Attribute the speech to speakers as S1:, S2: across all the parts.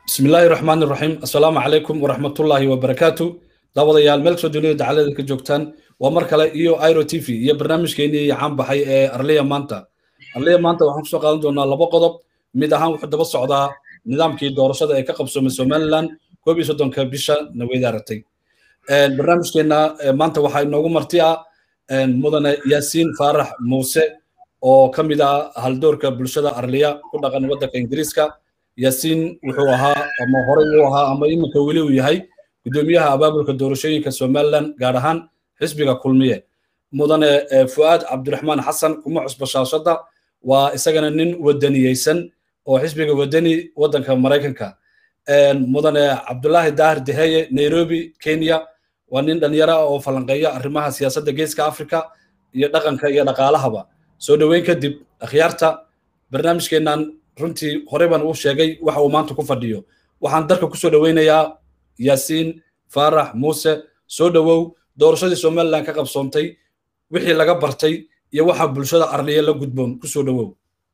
S1: bismi illaahi raxmaan iraxiim assalaamu calaykum waraxmatullaahi wabarakaatu daawadayaal meel kasoo dunida dacalada ka joogtaan waa mar kale iyo iro t v iyo barnaamijkeenii caan baxay ee arliya maanta arliya maanta waxaan kusoo qaadan doonaa laba qodob mid ahaan wuxuu daba socdaa nidaamkii doorashada ee ka qabsoomay somaliland koob iyo soddonka bisha naweyda aragtay barnaamijkeenna maanta waxaa inoogu marti ah mudane yaasiin faarax muuse oo ka mid ah haldoorka bulshada arliya ku dhaqan waddanka ingiriiska yaasiin wuxuu ahaa ama horey uu ahaa ama iminka weli uu yahay guddoomiyaha abaabulka doorashooyinka somaliland gaar ahaan xisbiga kulmiye mudane fu'aad cabdiraxmaan xasan kuma cusba shaashadda waa isagana nin wadaniyeysan oo xisbiga wadani waddanka maraykanka mudane cabdulaahi daahir deheye nairobi kenya waa nin dhalinyaro ah oo falanqeeya arrimaha siyaasadda geeska africa iyo dhaqanka iyo dhaqaalahaba soo dhoweyn kadib akhyaarta barnaamijkeennan runtii horey baan uu sheegay waxa uu maanta ku fadhiyo waxaan dalka kusoo dhoweynayaa yaasiin faarax muuse soo dhowow doorashadii somaliland ka qabsoontay wixii laga bartay iyo waxa bulshada arliya la gudboon kusoo dhowow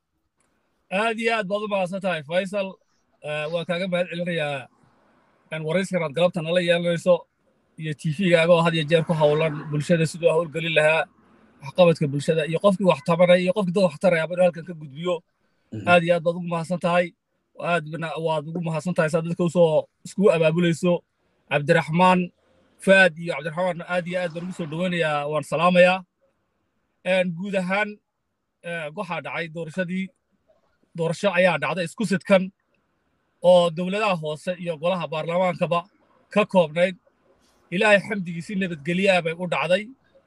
S2: aad iyo aad baad u mahadsan tahay faysal waan kaaga mahad celinayaa warayskanaad galabta nala yeelanayso iyo tvgaaga oo had iyo jeer ku howlan bulshada siduu howlgelin lahaa waxqabadka bulshada iyo qofkii wax tabanaya iyo qofkii dad wax tarayaba inuu halkan ka gudbiyo aad iyo aad baad ugu mahadsan tahay aad waad ugu mahadsan tahay saa dadka usoo iskugu abaabulayso cabdiraxmaan faad iyo cabdiraxmaan aad iyo aad baan ugu soo dhoweynayaa waan salaamayaa guud ahaan waxaa dhacay doorashadii doorasho ayaa dhacday isku sidkan oo dowladaha hoose iyo golaha baarlamaankaba ka koobnayd ilaahay xamdigiisi nabadgelyaa bay u dhacday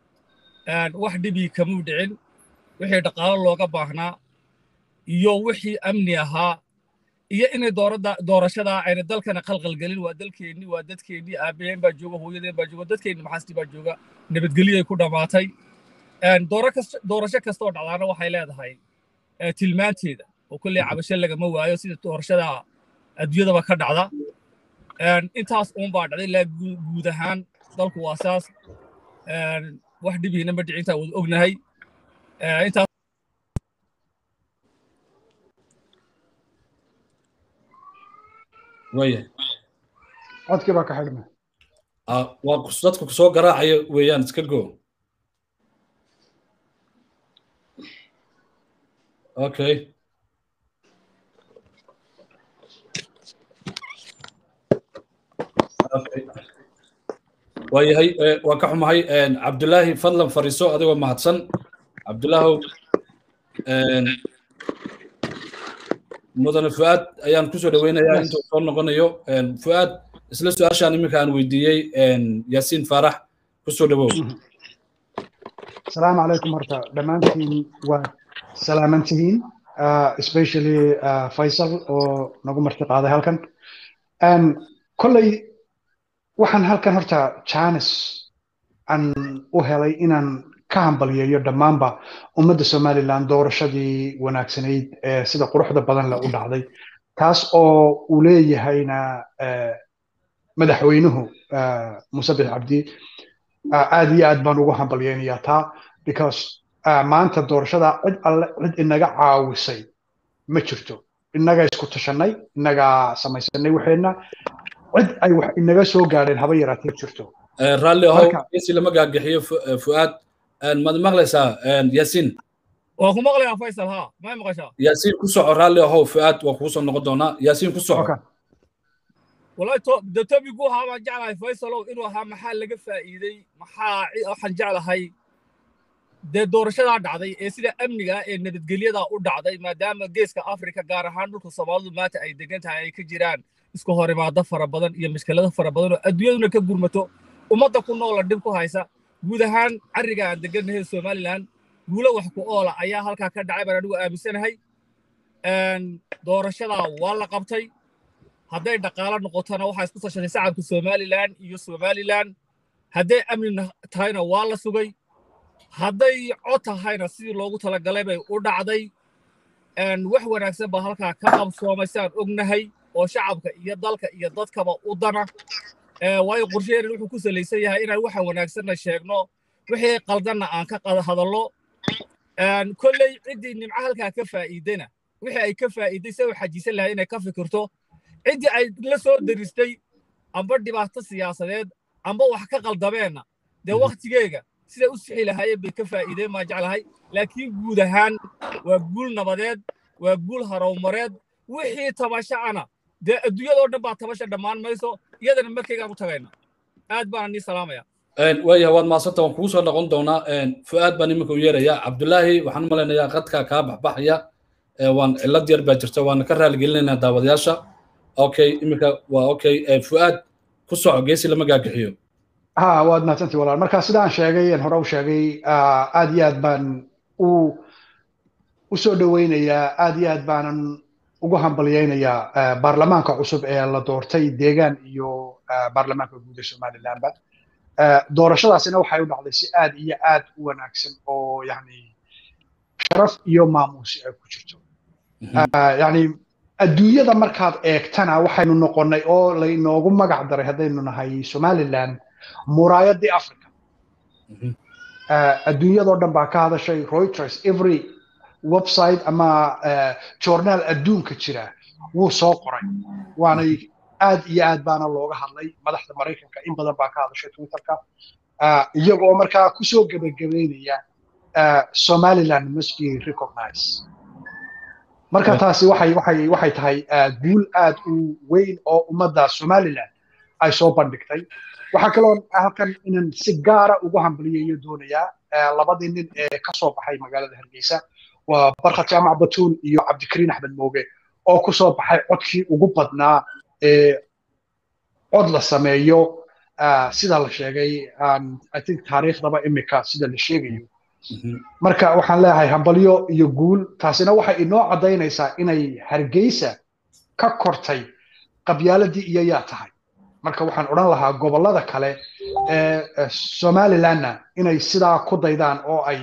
S2: wax dhibii kamuu dhicin wixii dhaqaalo looga baahnaa iyo wixii amni ahaa iyo inay doorashadaa ayna dalkana qalqalgelin waa dalkeennii waa dadkeennii aabaheen baa jooga hooyadeen baa jooga dadkeenni maxaastii baa jooga nabadgelyay ku dhammaatay doorasho kastoo dhacdaana waxay leedahay tilmaanteeda oo kolley cabasho lagama waayo sida doorashada adduunyadaba ka dhacda intaas uunbaa dhacday ilaa guud ahaan dalku waa saas wax dhibiina ma dhicin intaa wada ognahay intaas
S1: waya
S3: codkii baa ka xidhma
S1: waa dadku kusoo garaacaya weeyaan iska go okay waayahay waan ka xumahay cabdulaahi fadlan fariiso adigoo mahadsan cabdulaahow mudane fu'aad ayaan kusoo dhoweynayaa intuu soo noqonayo fu'aad isla su-aashaan iminka aan weydiiyey yaasiin faarax kusoo dhowow
S3: asalaamu calaykum horta dhammaantiin waa salaaman tihiin especially faysal oo nagu marti qaaday halkan kolley waxaan halkan horta janis aan u helay inaan ka hambalyeeyo dhammaanba ummadda somaliland doorashadii wanaagsanayd ee sida quruxda badan le u dhacday taas oo uu leeyahayna madaxweynuhu musabix cabdi aad iyo aad baan ugu hambalyeynayaa taa because maanta doorashada cid alle cid inaga caawisay ma jirto innaga isku tashanay innaga samaysanay waxeenna cid ay wax inaga soo gaadheen haba yaraatee ma jirto
S1: raalli ahow si lama gaagixiyo fu'aad maad maqlaysaa yaasiin
S2: waa ku maqlayaa faysal ha may maqashaa
S1: yaasiin ku soco raalli ahow fu'aad waa kugu soo noqon doonaa yaasiin ku soco
S2: wallahi de topigu ahaa baan jeclahay faysalow inuu ahaa maxaa laga faa'iiday maxaa waxaan jeclahay dee doorashadaa dhacday ee sida amniga ee nabadgelyadaa u dhacday maadaama geeska afrika gaar ahaan dhulka soomaalidu maanta ay degan tahay ay ka jiraan isku horimaado fara badan iyo mashkilado fara badan oo adduunyaduna ka gurmato ummadda ku noola dhib ku haysa guud ahaan carriga aan degannahay somaliland guulo wax ku oola ayaa halkaa ka dhacay baan anigu aaminsanahay doorashadaa waa la qabtay hadday dhaqaalo noqotona waxaa isku tashatay shacabka somaliland iyo somaliland hadday amni tahayna waa la sugay hadday cod tahayna sidii loogu talagalay bay u dhacday wax wanaagsan baa halkaa ka qabsoomay si aan ognahay oo shacabka iyo dalka iyo dadkaba u dana waayo qorsheheena wuxuu ku salaysan yahay inaan waxa wanaagsanna sheegno wixii qaldanna aan ka hadallo kolley ciddii nimco halkaa ka faa'iidana wixii ay ka faa'iiday se u xajiisan lahay inay ka fikirto ciddii ay la soo deristay amba dhibaato siyaasadeed amba wax ka qaldameenna dee wakhtigeega siday u sixi lahaayeen bay ka faa'iideen maa jeclahay laakiin guud ahaan waa guul nabadeed waa guul harowmareed wixii tabashacana dee adduunyadoo dhan baa tabasha dhammaan mayso iyadana markaygaan u tagayna aad baana nii salaamaya
S1: waayahay waad maasanta waan kugu soo noqon doonaa fu'aad baan iminka u yeerayaa cabdulaahi waxaan u malaynayaa qadkaa kaa baxbaxaya waan cillad yar baa jirta waana ka raaligelinaynaa daawadayaasha okay iminka waa okay fu'aad ku soco geesi lama gaagixiyo
S3: ha waad mahadsantii walaal marka sidaan sheegay aan hore u sheegay aad iyo aad baan u u soo dhoweynayaa aad iyo aad baanan ugu hambalyaynayaa baarlamaanka cusub ee la doortay deegaan iyo baarlamaanka guud ee somalilandba doorashadaasina waxay u dhacday si aad iyo aad u wanaagsan oo yani sharaf iyo maamuusi ay ku jirto yani adduunyada markaad eegtana waxaynu noqonnay oo laynoogu magac daray haddaynu nahay somaliland muraayadii africa adduunyadoo dhan baa ka hadashay reuters every website ama journaal adduunka jira wuu soo qoray waanay aad iyo aad baana looga hadlay madaxda maraykanka in badan baa ka hadashay twitterka iyagoo markaa kusoo gebagabeynaya somaliland must be recognized marka taasi waxay waxay waxay tahay guul aad u weyn oo ummadda somaliland ay soo bandhigtay waxaa kaloo halkan inaan si gaara ugu hambaliyayo doonayaa labadii nin ee ka soo baxay magaalada hargeysa waa barkad jaamac batuun iyo cabdikariin axmed mooge oo ku soo baxay codkii ugu badnaa ee cod la sameeyo sida la sheegay i think taariikhdaba imika sida la sheegayo marka waxaan leeyahay hambalyo iyo guul taasina waxay inoo caddaynaysaa inay hargeysa ka kortay qabyaaladii iyo yaa tahay marka waxaan odhan lahaa gobollada kale ee somalilandna inay sidaa ku daydaan oo ay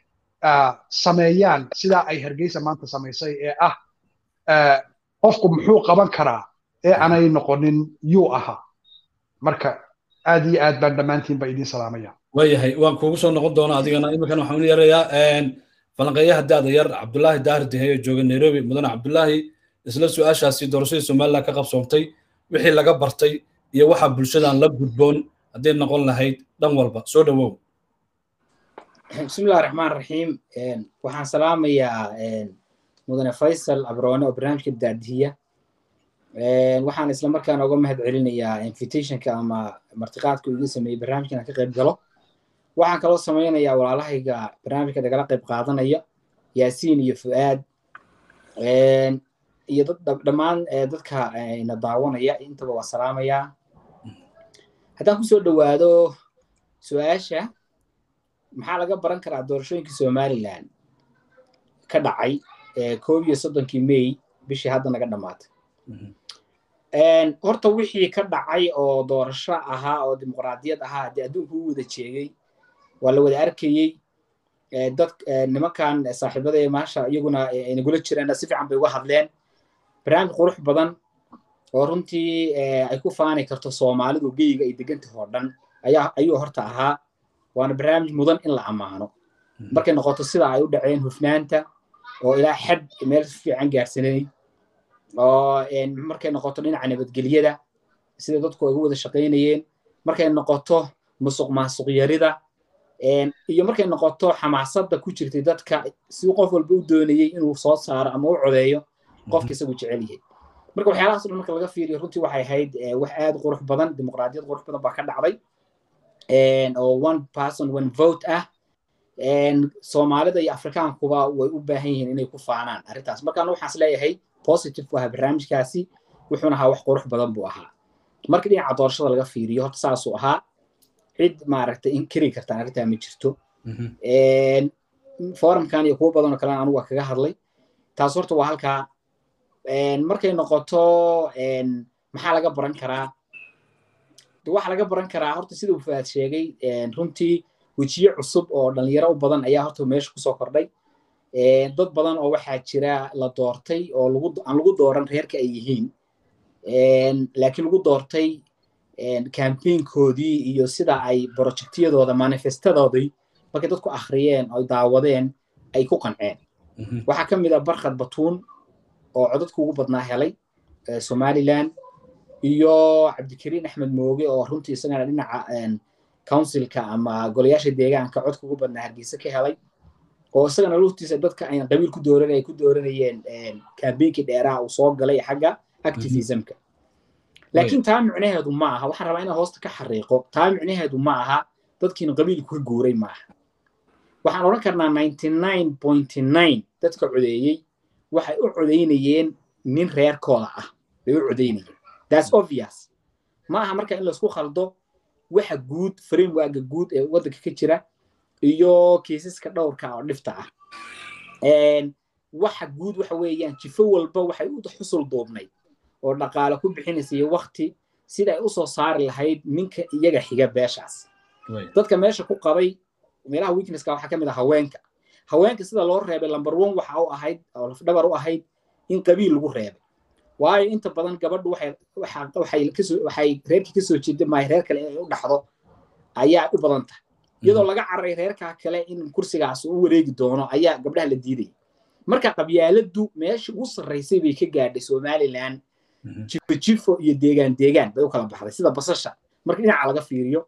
S3: sameeyaan sidaa ay hargeysa maanta samaysay ee ah qofku muxuu qaban karaa ee aanay noqonin yuu ahaa marka aad iyo aad baan dhammaantiin ba idiin salaamaya
S1: waayahay waan kuugu soo noqon doonaa adigana iminkan waxaan u yarayaa falanqeeyaha daada yar cabdulaahi daahir deheyo jooga nairobi mudane cabdulaahi isla su-aashaasi doorashadii somaliland ka qabsoontay wixii laga bartay iyo waxa bulshadan la gudboon hadday noqon lahayd dhan walba soo dhowow
S4: bismillahi raxmaan raxiim waxaan salaamayaa mudane faysal abroone oo barnaamijka daadihiya waxaan isla markaana uga mahad celinayaa invitationka ama martiqaadka iga sameeyey barnaamijkan aan ka qayb galo waxaan kaloo samaynayaa walaalahayga barnaamijka nagala qayb qaadanaya yaasiin iyo fu'aad iyo dad dhammaan dadka na daawanaya intaba waa salaamayaa haddaan kusoo dhowaado su-aasha maxaa laga baran karaa doorashooyinkii somaliland ka dhacay koob iyo soddonkii may bishii hadda naga dhammaatay horta wixii ka dhacay oo doorasho ahaa oo dimuqraadiyad ahaa haddii adduunku u wada jeegay waa la wada arkayey dad nimankan saaxiibada maasha iyaguna nagula jireen si fiican bay uga hadleen barnaamij qurux badan oo runtii ay ku faani karto soomaalidu geyga ay degantahay oo dhan ayaa ayuu horta ahaa waana barnaamij mudan in la ammaano markay noqoto sida ay u dhaceen hufnaanta oo ilaa xad meel fiican gaarsanay oo markay noqoto dhinaca nabadgelyada sida dadku ay ugu wada shaqaynayeen markay noqoto musuq maasuq yarida iyo markay noqoto xamaasadda ku jirtay dadka si qof walba u doonayey inuu soo saaro ama u codeeyo qofka isagu jecel yahay marka waxyaalahaas dhan marka laga fiiriyo runtii waxay ahayd wax aad qurux badan dimuqraadiyad qurux badan baa ka dhacday oo one person one vote ah soomaalida iyo afrikaankuba way u baahan yihiin inay ku faanaan arrintaas markaan waxaan is leeyahay positive ku ahaa barnaamijkaasi wuxuuna ahaa wax qurux badan buu ahaa marka dhinaca doorashada laga fiiriyo horta saasuu ahaa cid maaragtay inkiri kartaan arrintaa ma jirto forumkan iyo kuwo badanoo kalena anugu waa kaga hadlay taas horta waa halkaa markay noqoto maxaa laga baran karaa waxa laga baran karaa horta sida uu faad sheegay runtii wejiye cusub oo dhalinyaro u badan ayaa horta meesha kusoo kordhay dad badan oo waxaa jira la doortay oo aan lagu dooran reerka ay yihiin laakiin lagu doortay campaignkoodii iyo sida ay projectyadooda manifestadoodii markay dadku akhriyeen oo daawadeen ay ku qanceen waxaa ka mid ah barkhad batuun oo codadka ugu badnaa helay somaliland iyo cabdikariin axmed mooge oo runtii isagana dhinaca councilka ama golayaasha deegaanka codka ugu badnaa hargeysa ka helay oo isagana luftiisa dadka ayna qabiil ku dooran ay ku dooranayeen kambeynkii dheeraha uu soo galay xagga activismka laakiin taa micnaheedu ma aha waxaan rabaa inaan hoosta ka xariiqo taa micnaheedu ma aha dadkiina qabiilku ka guuray ma aha waxaan odhan karnaa ninety nine point nine dadka codeeyey waxay u codeynayeen nin reerkooda ah bay u codeynayeen that's obvious ma aha marka in laisku khaldo waxa guud frameworka guud ee waddanka ka jira iyo kiisaska dhowrka oo dhifta ah waxa guud waxa weeyaan jifo walba waxay u xusul duubnay oo dhaqaale ku bixinaysa iyo wakti sida ay usoo saari lahayd ninka iyaga xiga beeshaas dadka meesha ku qabay meelaha weaknesska waxaa ka mid ah haweenka haweenka sida loo reebay number one waxa u ahayd oo lafdhabar u ahayd in qabiil lagu reebay waayo inta badan gabadhu waxay waxay kasoo waxay reerkii kasoo jeeda maayo reer kale inay u dhaxdo ayaa u badan tahay iyadoo laga cararay reerkaa kale in kursigaas u wareegi doono ayaa gabdhaha la diidaya marka qabyaaladdu meesha ugu sarraysay bay ka gaadhay somaliland jifo jifo iyo deegaan deegaan bay u kala baxday sida basasha marka dhinaca laga fiiriyo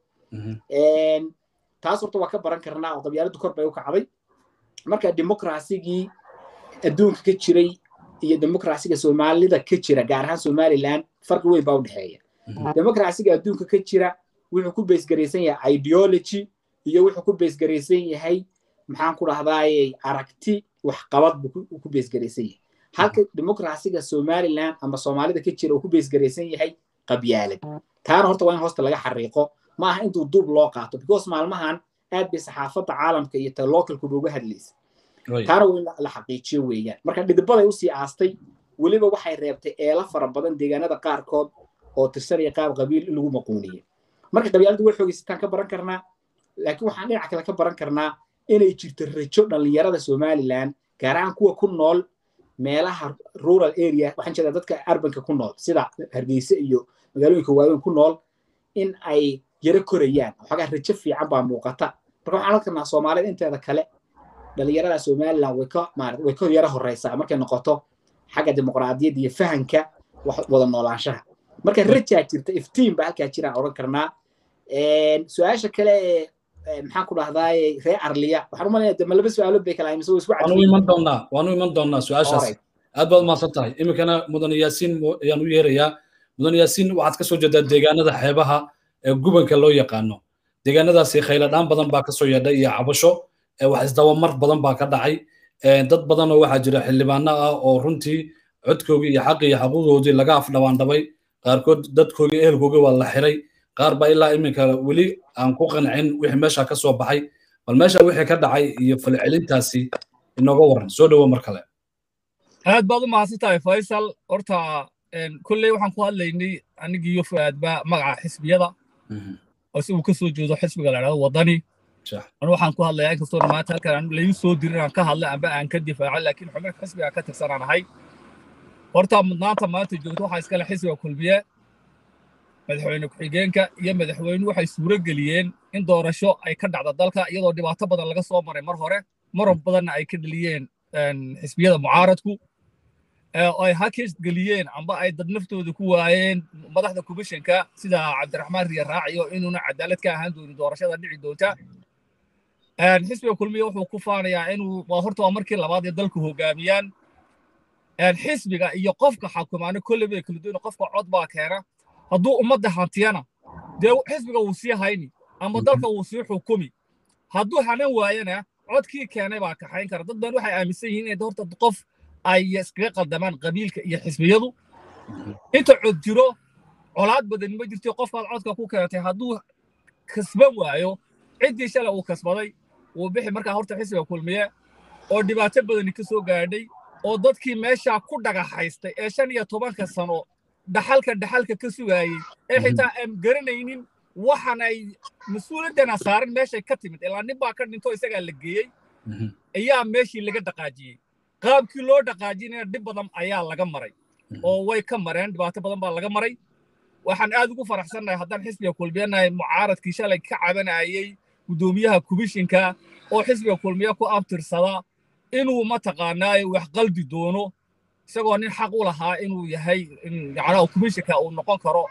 S4: taas horta waa ka baran karnaa oo qabyaaladdu kor bay u kacday marka dimuqrasigii adduunka ka jiray iyo dimuqrasiga soomaalida ka jira gaar ahaan somaliland farqi weyn baa u dhexeeya dimuqrasiga adduunka ka jira wuxuu ku beesgaraysan yahay ideology iyo wuxuu ku beesgaraysan yahay maxaan ku dhahdaaye aragti waxqabad buu ku beesgaraysan yahay halka dimuqrasiga somaliland ama soomaalida ka jira uu ku beesgaraysan yahay qabyaalad taana horta waa in hoosta laga xariiqo ma aha intuu duub loo qaato because maalmahan aad bay saxaafadda caalamka iyo ta localkuba uga hadlaysa taana waa in la xaqiijiyo weeyaan marka dhidibaday usii aastay weliba waxay reebtay eelo fara badan deegaanada qaarkood oo tirsanaya qaab qabiil in lagu maquuniye marka qabyaaladdu way xoogaysataan ka baran karnaa laakiin waxaan dhinaca kale ka baran karnaa inay jirto rajo dhallinyarada somaliland gaar ahaan kuwa ku nool meelaha rural area waxaan jeedaa dadka arbanka ku nool sida hargeysa iyo magaalooyinka waaweyn ku nool in ay yaro korayaan waxoogaa rajo fiican baa muuqata marka waxaan oran karnaa soomaalida inteeda kale dhallinyarada somaliland way ka maarata way ka yaro horeysaa markay noqoto xagga dimuqraadiyadda iyo fahanka wada noolaanshaha marka rajaa jirta iftiin baa halkaa jiraan odhan karnaa su-aasha kale ee maxaan ku dhahdaaye ree arliya waxaan u malayna de ma laba su-aalo bay kala mise isku
S1: waanu iman doonaa waanu iman doonaa su-aashaas aad baad mahadsan tahay iminkana mudane yaasiin ayaan u yeerayaa mudane yaasiin waxaad kasoo jeedaa deegaanada xeebaha ee gubanka loo yaqaano deegaanadaasi khayladhaan badan baa kasoo yeedhay iyo cabasho wax isdabamar badan baa ka dhacay dad badan oo waxaa jira xildhibaano ah oo runtii codkoogii iyo xaqii iyo xaquuqdoodii laga afdhabaandhabay qaarkood dadkoogii ehelkoogii waa la xiray qaar baa ilaa iminka weli aan ku qancin wixii meesha ka soo baxay bal meesha wixii ka dhacay iyo falcelintaasi inooga waran soo dhowo mar kale
S2: aad baad u mahadsan tahay faysal horta kolley waxaan ku hadlaynay anigiiyo fuaadba magaca xisbiyada oo si uu ka soo jeedo xisbiga la dhahdo waddani anu waxaan ku hadlayaa inkastoo maanta halkan layu soo dirin aan ka hadlay amba aan ka difaaco laakiin xubin xisbiga ka tirsanaan ahay horta mudnaanta maanta joogto waxaa iskale xisbiga kulmiye madaxweyne ku-xigeenka iyo madaxweyne waxay suuro geliyeen in doorasho ay ka dhacdo dalka iyadoo dhibaato badan laga soo maray mar hore marar badanna ay ka dheliyeen xisbiyada mucaaradku ay hakis geliyeen amba ay dad naftooda ku waayeen madaxda komishanka sida cabdiraxmaan riya raaciyo inuuna cadaalad ka ahaan doonin doorashada dhici doonta xisbiga kulmiya wuxuu ku faanayaa inuu waa horta waa markii labaad ee dalku hogaamiyaan xisbiga iyo qofka xakumaana kolley bay kala duwan qofka cod baa keena hadduu ummadda hantiyana dee xisbiga wuu sii hayni ama dalka wuu sii xukumi hadduu hanan waayana codkii keenay baa kaxayn kara dad badan waxay aaminsan yihiin in horta qof ay iskaga qaldamaan qabiilka iyo xisbiyadu inta cod jiro colaad badan ma jirto qofkaad codka ku keentay hadduu kasban waayo ciddii shalay uu kasbaday wuu bixi markaa horta xisbiga kulmiye oo dhibaato badani ka soo gaadhay oo dadkii meeshaa ku dhagaxaystay ee shan iyo tobanka sano dhaxalka dhaxalka ka sugaayey ee xitaa aan garanaynin waxaan ay mas-uuliyaddana saaran meeshay ka timid ilaa nin baa ka dhinto isagaa la geeyey ayaa meeshii laga dhaqaajiyey qaabkii loo dhaqaajinayna dhib badan ayaa laga maray oo way ka mareen dhibaato badan baa laga maray waxaan aad ugu faraxsannahay haddaan xisbiga kulmiyanahay mucaaradkii shalay ka cabanayey guddoomiyaha komishinka oo xisbiga kulmiya ku abtirsada inuu mataqaanaaye wax qaldi doono isagoo nin xaq u lahaa inuu yahay yacnaha komishinka uu noqon karo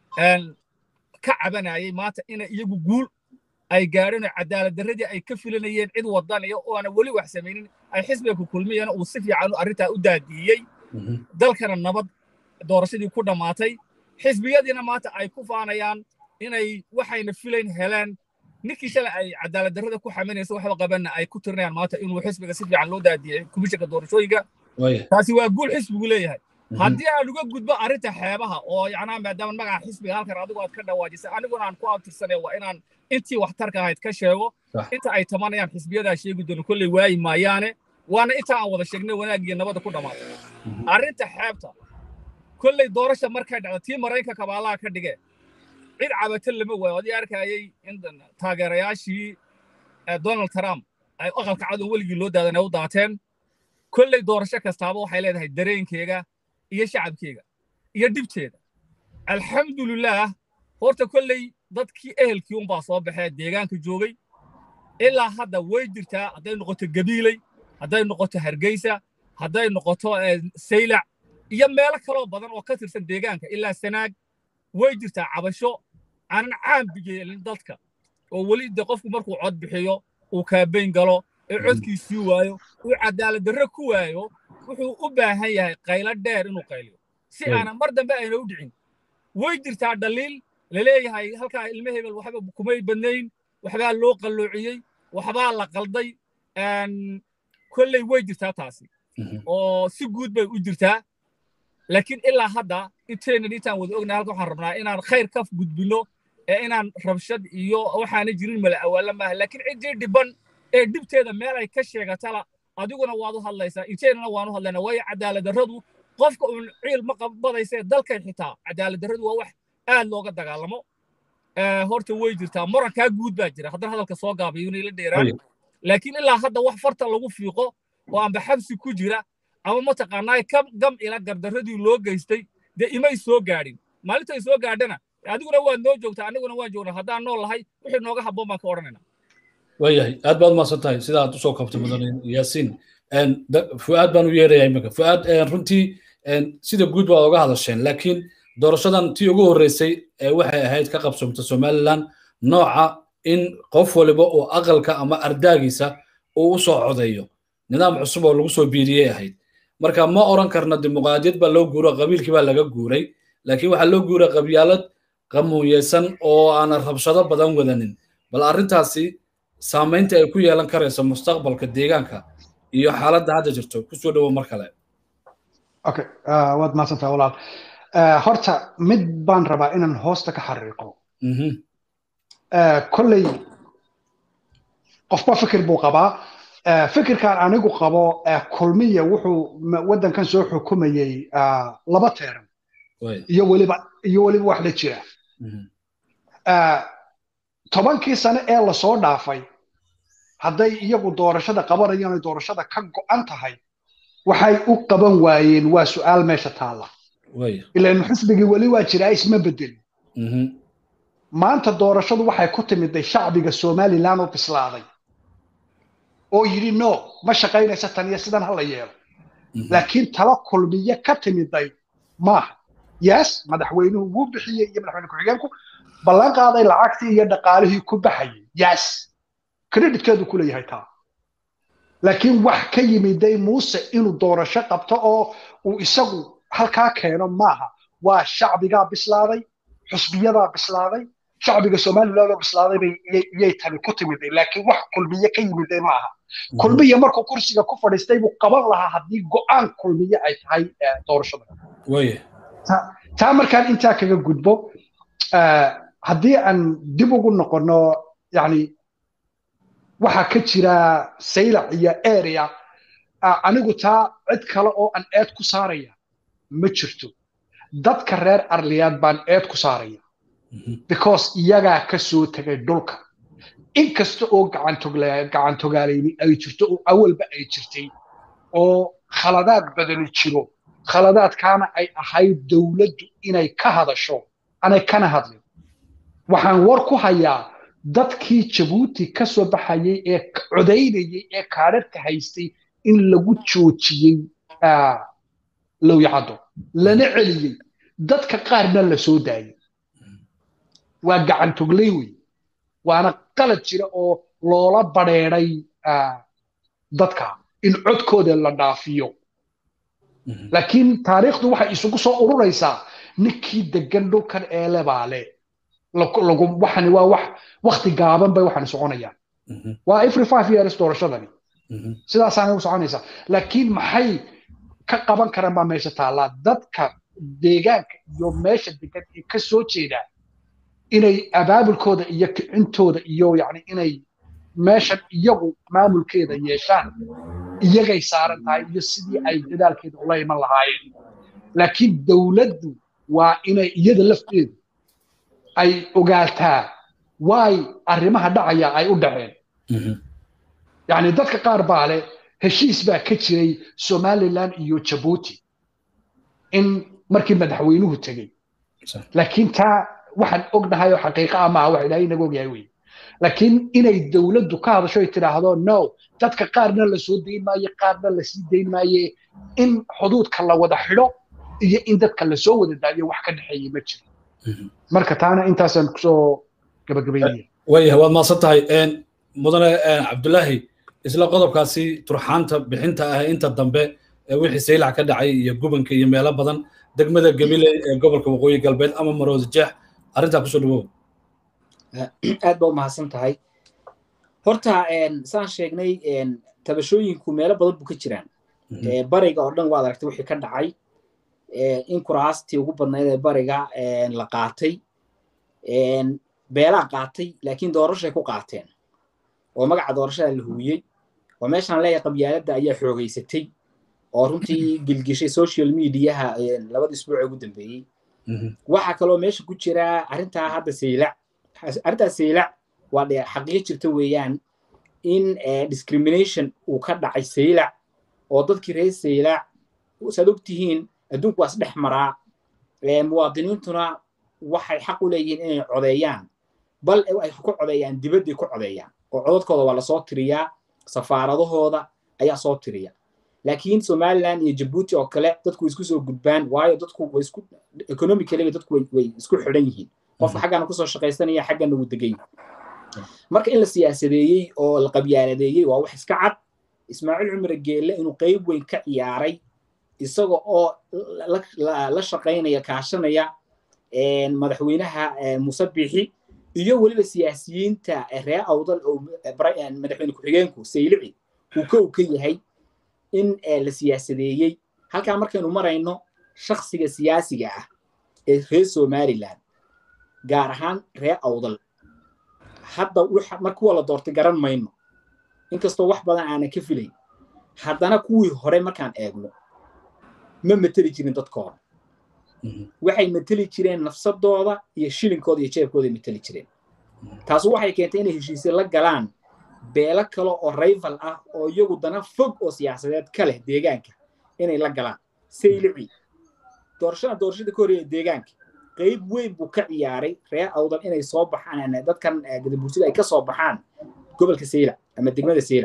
S2: ka cabanayay maanta inay iyagu guul ay gaadheen oo cadaalad darradii ay ka filanayeen cid wadaniya oo aana weli wax samaynin ay xisbiga ku kulmiyeen uu si fiican arrintaa u daadiiyey dalkana nabad doorashadii ku dhammaatay xisbiyadiina maanta ay ku faanayaan inay waxayna filayn heleen ninkii shalay ay cadaalad darrada ku xaminaysa waxba qabanna ay ku tirinayaan maanta inuu xisbiga si fiican loo daadiyey komishinka doorashooyinka taasi waa guul xisbigu leeyahay haddii aan uga gudbo arrinta xeebaha oo yacnaa maadaama magaca xisbiga halkan adigu aad ka dhawaajisay aniguna aan ku abtirsanay waa inaan intii waxtarka ahayd ka sheego inta ay tamanayaan xisbiyadaa sheegi doono kolley waayi maayaane waana inta aan wada sheegnay wanaagiyo nabadda ku dhammaatay arrinta xeebta kolley doorasha markay dhacda tii maraykanka kabaalaha ka dhige cid cabata lama waayo adii arkayay in taageerayaashii donald trump ay aqalka cad oo weligii loo daadan ay u daateen kolley doorasho kastaaba waxay leedahay dareenkeega iyo shacabkeega iyo dhibteeda alxamdulilaah horta kolley dadkii ehelkii unbaa soo baxee deegaanka joogay ilaa hadda way jirtaa hadday noqoto gabiiley hadday noqoto hargeysa hadday noqoto saylac iyo meelo kaloo badan oo ka tirsan deegaanka ilaa sanaag way jirtaa cabasho aanan caambi yeelin dadka oo weli de qofku markuu cod bixiyo uu kaabayn galo ee codkiisii waayo uu cadaalad darro ku waayo wuxuu u baahan yahay qaylo dheer inuu qayliyo si aanan mar dambe ayna u dhicin way jirtaa dhaliil laleeyahay halkaa ilmo hebel waxba kumay badnayn waxbaa loo qalloociyey waxbaa la qalday kolley way jirtaa taasi oo si guud bay u jirtaa laakiin ilaa hadda intaynan intaan wada ognahay halka waxaan rabnaa inaan khayr ka gudbino ee inaan rabshad iyo waxaana jirin mala awaala maaha laakiin ciddii dhiban ee dhibteeda meel ay ka sheegatala adiguna waad u hadlaysaa inteynana waan u hadlaynaa waayo cadaalad darradu qofka uun ciil ma qabadaysee dalkan xitaa cadaalad darradu waa wax aad looga dagaalamo horta way jirtaa morankaa guud baa jira haddana hadalka soo gaabayo inay la dheeraan laakiin ilaa hadda wax farta lagu fiiqo oo amba xabsi ku jira ama mataqaanaa kam gam ila gardarradii loo geystay dee imay soo gaadhin maalintay soo gaadhana adiguna waad noo joogtaa aniguna waan joognaa haddaan nool lahay wixii nooga habboon baan ka odhanayna
S1: waayahay aad baad umahadsan tahay sida aad usoo kabtay mudan yaasiin fu'aad baan u yeerayaa imika fu'aad runtii sida guud baad oga hadasheen laakiin doorashadan tii ugu horreysay waxay ahayd ka qabsoomta somaliland nooca in qof waliba uu aqalka ama ardaagiisa uu u soo codeeyo nidaam cusub oo lagu soo biiriyey ahayd marka ma oran karna dimuqraadiyad baa loo guuro qabiilkii baa laga guuray laakiin waxaa loo guuray qabyaalad qamuuyeysan oo aanan rabshado badan wadanin bal arrintaasi saamaynta ay ku yeelan karayso mustaqbalka deegaanka iyo xaaladda hadda jirto kusoo dhowo mar kale
S3: okay waad mahadsantaha walaal horta mid baan rabaa inaan hoosta ka xariiqo kolley qofba fikir buu qabaa fikirkan anigu qabo kulmiya wuxuu waddankan soo xukumayey laba teeran iyo weliba iyo weliba wax la jira tobankii sane ee lasoo dhaafay hadday iyagu doorashada qabanayaan oy doorashada ka go'an tahay waxay u qaban waayeen waa su'aal meesha taalla ilan xisbigii weli waa jiraa isma bedelin maanta doorashadu waxay ku timiday shacbiga somaliland oo bislaaday oo yidhi no ma shaqaynaysa tan iyo sidan hala yeelo laakiin tala kulmiye ka timiday maaha yes madaxweynuhu wuu bixiyey iyo madaxweyne ku-xigeenku ballan qaaday lacagtii iyo dhaqaalihii ku baxayay yes creditkeedu ku leeyahay taa laakiin wax ka yimiday muuse inuu doorasho qabto oo uu isagu halkaa keeno maaha waa shacbigaa bislaaday xusbiyadaa bislaaday shacbiga somaliland oo bislaaday bay iyay tani ku timiday laakiin wax kulmiye ka yimiday maaha kulmiye markuu kursiga ku fadhiistay buu qaban lahaa haddii go'aan kulmiye ay tahay doorashada taa markaan intaa kaga gudbo haddii aan dib ugu noqono yani waxaa ka jira saylac iyo area anigu taa cid kale oo aan eed ku saaraya ma jirto dadka reer arliyaad baan eed ku saaraya because iyagaa ka soo tegay dhulka inkasta oo gacantogaalayni ay jirto oo awalba ay jirtay oo khaladaad badani jiro khaladaadkaana ay ahayd dowladdu inay ka hadasho anay kana hadlin waxaan war ku hayaa dadkii jabuuti ka soo baxayay ee codaynayay ee kaadharka haystay in lagu joojiyey lowyacaddo lana celiyey dadka qaarna la soo daayey waa gacan togley wey waana qalad jira oo loola badheeday dadka in codkooda la dhaafiyo laakiin taariikhdu waxay isugu soo ururaysaa ninkii degan dhulkan eele baa le waxani waa wax wakti gaaban bay waxani soconayaan waa every five years doorashadani sidaasaanay u soconaysaa laakiin maxay ka qaban karaan baa meesha taallaa dadka deegaanka iyo meesha degan ee ka soo jeedaa inay abaabulkooda iyo kicintooda iyo yani inay meeshan iyagu maamulkeeda yeeshaan iyagay saaran tahay iyo sidii ay dadaalkeeda ula iman lahaayeen laakiin dowladdu waa inay iyada lafteedu ay ogaataa waay arrimaha dhacaya ay u dhaceen yani dadka qaar baa leh heshiis baa ka jiray somaliland iyo jabuuti in markii madaxweynuhu tegey laakiin taa waxaan ognahay oo xaqiiqa ah maaha wax ilaahay inaga ogyahay wey laakiin inay dowladdu ka hadasho ay tidhaahdo no dadka qaarna la soo dayn maayo qaarna la sii dayn maaye in xuduudka la wada xidho iyo in dadka lasoo wada daayo wax ka dhexeeya ma jiro marka taana intaasaan kusoo gabagabaynaya
S1: waayahay waad mahadsan tahay mudane cabdulaahi isla qodobkaasi turxaanta bixinta ah inta dambe wixii saylac ka dhacay iyo gubanka iyo meelo badan degmada gabiley ee gobolka waqooyi galbeed ama maroodi jeex arrintaa kusoo dhawow
S4: aad baa u mahadsan tahay horta saan sheegnay tabashooyinku meelo badan buu ka jiraan bariga oo dhan waad aragtay wixii ka dhacay in kuraastii ugu badnayd ee bariga la qaatay beelaa qaatay laakiin doorashay ku qaateen oo magaca doorashada la huwiyey oo meeshaan leeyahay qabyaaladda ayaa xoogaysatay oo runtii gilgishay social mediaha labada isbuuc ee ugu dambeeyey waxaa kaloo meesha ku jira arrintaa hadda saylac arrintaa saylac waa dhe xaqiiqo jirta weeyaan in discrimination uu ka dhacay saylac oo dadkii reer saylac saad og tihiin adduunku waa isdhex maraa muwaadiniintuna waxay xaq u leeyihiin inay codeeyaan bal ay ku codeeyaan dibadday ku codeeyaan oo codadkooda waa lasoo tiriyaa safaaradahooda ayaa soo tiriya laakiin somaliland iyo jabuuti oo kale dadku way isku soo gudbaan waayo dadku way isku economically dadku way isku xidhan yihiin qofka xaggana kusoo shaqaysanaya xaggana wuu degan yahay marka in la siyaasadeeyey oo la qabyaaladeeyey waa wax iska cad ismaaciil cumar geelle inuu qayb weyn ka ciyaaray isaga oo la shaqaynaya kaashanaya madaxweynaha muuse bixi iyo weliba siyaasiyiinta reer awdal oo madaxweyne ku-xigeenku saylici uu ka u ka yahay in la siyaasadeeyey halkaa markaynu marayno shaksiga siyaasiga ah ee reer somaliland gaar ahaan reer awdal hadda mar kuwa la doortay garan mayno inkastoo wax badan aanan ka filayn haddana kuwii hore markaan eegno ma mateli jirin dadkooda waxay mateli jireen nafsadooda iyo shilinkooda iyo jeebkooda mateli jireen taasu waxay keentay inay heshiisye la galaan beelo kale oo rival ah oo iyagu dana fog oo siyaasadeed ka leh deegaanka inay la galaan saylici doorashada doorashada ka horeeya deegaanka qayb weyn buu ka ciyaaray reer awdal inay soo baxaan dadkan gadabuursida ay ka soo baxaan gobolka sayla ama degmada sayla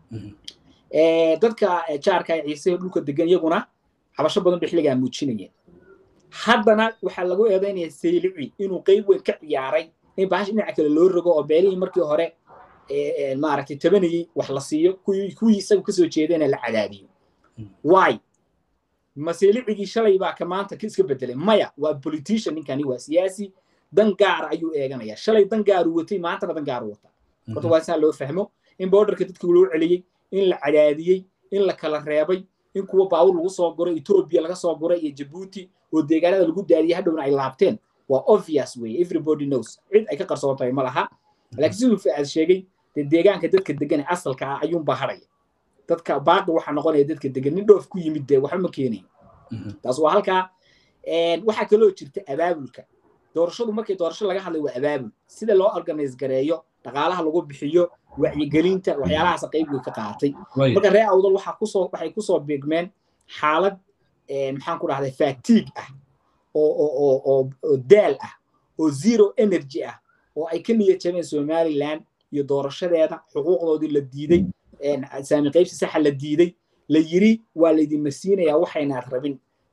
S4: dadka jaarka ee ciise dhulka degan iyaguna cabasho badan bay xilligaa muujinayeen haddana waxaa lagu eedaynaya saylici inuu qayb weyn ka ciyaaray in bahash dhinaca kale loo rogo oo beelihii markii hore maaragtay tabanayey wax la siiyo kuwii isagu kasoo jeedayna la cadaadiyo why ma saylicigii shalay baa ka maanta iska bedelay maya waa politician ninkani waa siyaasi dan gaara ayuu eeganaya shalay dan gaaru watay maantana dan gaaru wata horta waa saa loo fahmo in borderka dadka loo celiyey in la cadaadiyey in la kala reebay in kuwa baawur lagu soo guray etoobiya laga soo guray iyo jabuuti oo deegaanada lagu daadiyey hadhowna ay laabteen waa obvious weye everybody knows cid ay ka qarsoon tahay ma laha laakiin siduu faad sheegay dee deegaanka dadka degan ee asalka ah ayuunbaa haraya dadka baaqi waxaa noqonaya dadka degan nin dhoof ku yimid dee waxba ma keenayo taas waa halkaa waxaa kaloo jirta abaabulka doorashadu markii doorasho laga hadlay waa abaabul sida loo organize gareeyo dhaqaalaha lagu bixiyo wacyigelinta waxyaalahaas qayb way ka qaatay marka reer awdal waxaa kusoo waxay kusoo beegmeen xaalad maxaan ku dhahday fatiig ah oo oo oo oo daal ah oo zero energy ah oo ay ka niyad jabeen somaliland iyo doorashadeeda xuquuqdoodii la diiday saami qaybsi saxa la diiday la yiri waa laydin masiinayaa waxaynaad rabin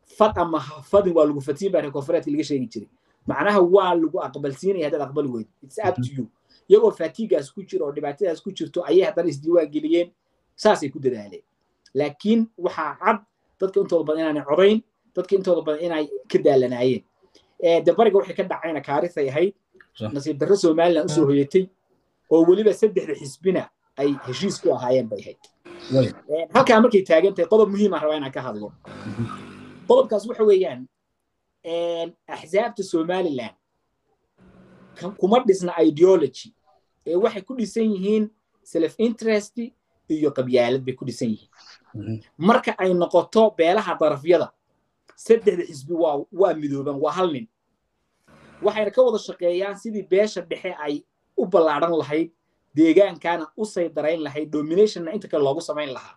S4: fad ama fadin waa lagu fatiin baa reer koonfureedka laga sheegi jiray macnaha waa lagu aqbalsiinaya haddaad aqbali weyd it's up to you iyagoo fatigaas ku jiro oo dhibaatadaas ku jirto ayay haddana isdiiwaan geliyeen saasay ku dadaaleen laakiin waxaa cad dadka intooda badan inaanay codayn dadka intooda badan inay ka daalanaayeen de bariga waxay ka dhacayna kaarisay ahayd nasiib darro somalilan usoo hoyatay oo weliba saddexda xisbina ay heshiis ku ahaayeen bay ahayd halkaa markay taagan tahay qodob muhiimaan rabaa inaan ka hadlo qodobkaas waxa weeyaan axsaabta somalilan kuma dhisna ideology ee waxay ku dhisan yihiin self interest iyo qabyaalad bay ku dhisan yihiin marka ay noqoto beelaha darafyada saddexda xisbi waa waa midooban waa hal nin waxayna ka wada shaqeeyaan sidii beesha dhexe ay u ballaadhan lahayd deegaankana u saydarayn lahayd dominationna inta kale loogu samayn lahaa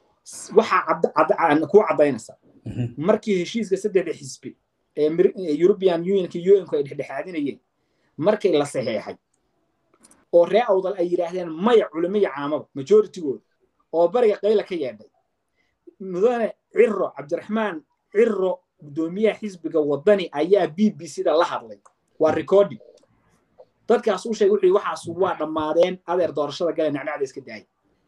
S4: waxaa kuu caddaynaysa markii heshiiska saddexda xisbi ee european unionka unku ay dhexdhexaadinayeen markii la saxeexay oo ree awdal ay yidhaahdeen maya culimiya caamaba majoritygooda oo bariga qayla ka yeedhay mudane ciro cabdiraxmaan ciro guddoomiyaha xisbiga waddani ayaa b b c da la hadlay waa recording dadkaas u sheegay wuxuu waxaas waa dhammaadeen adeer doorashada gale nacnacda iska daayay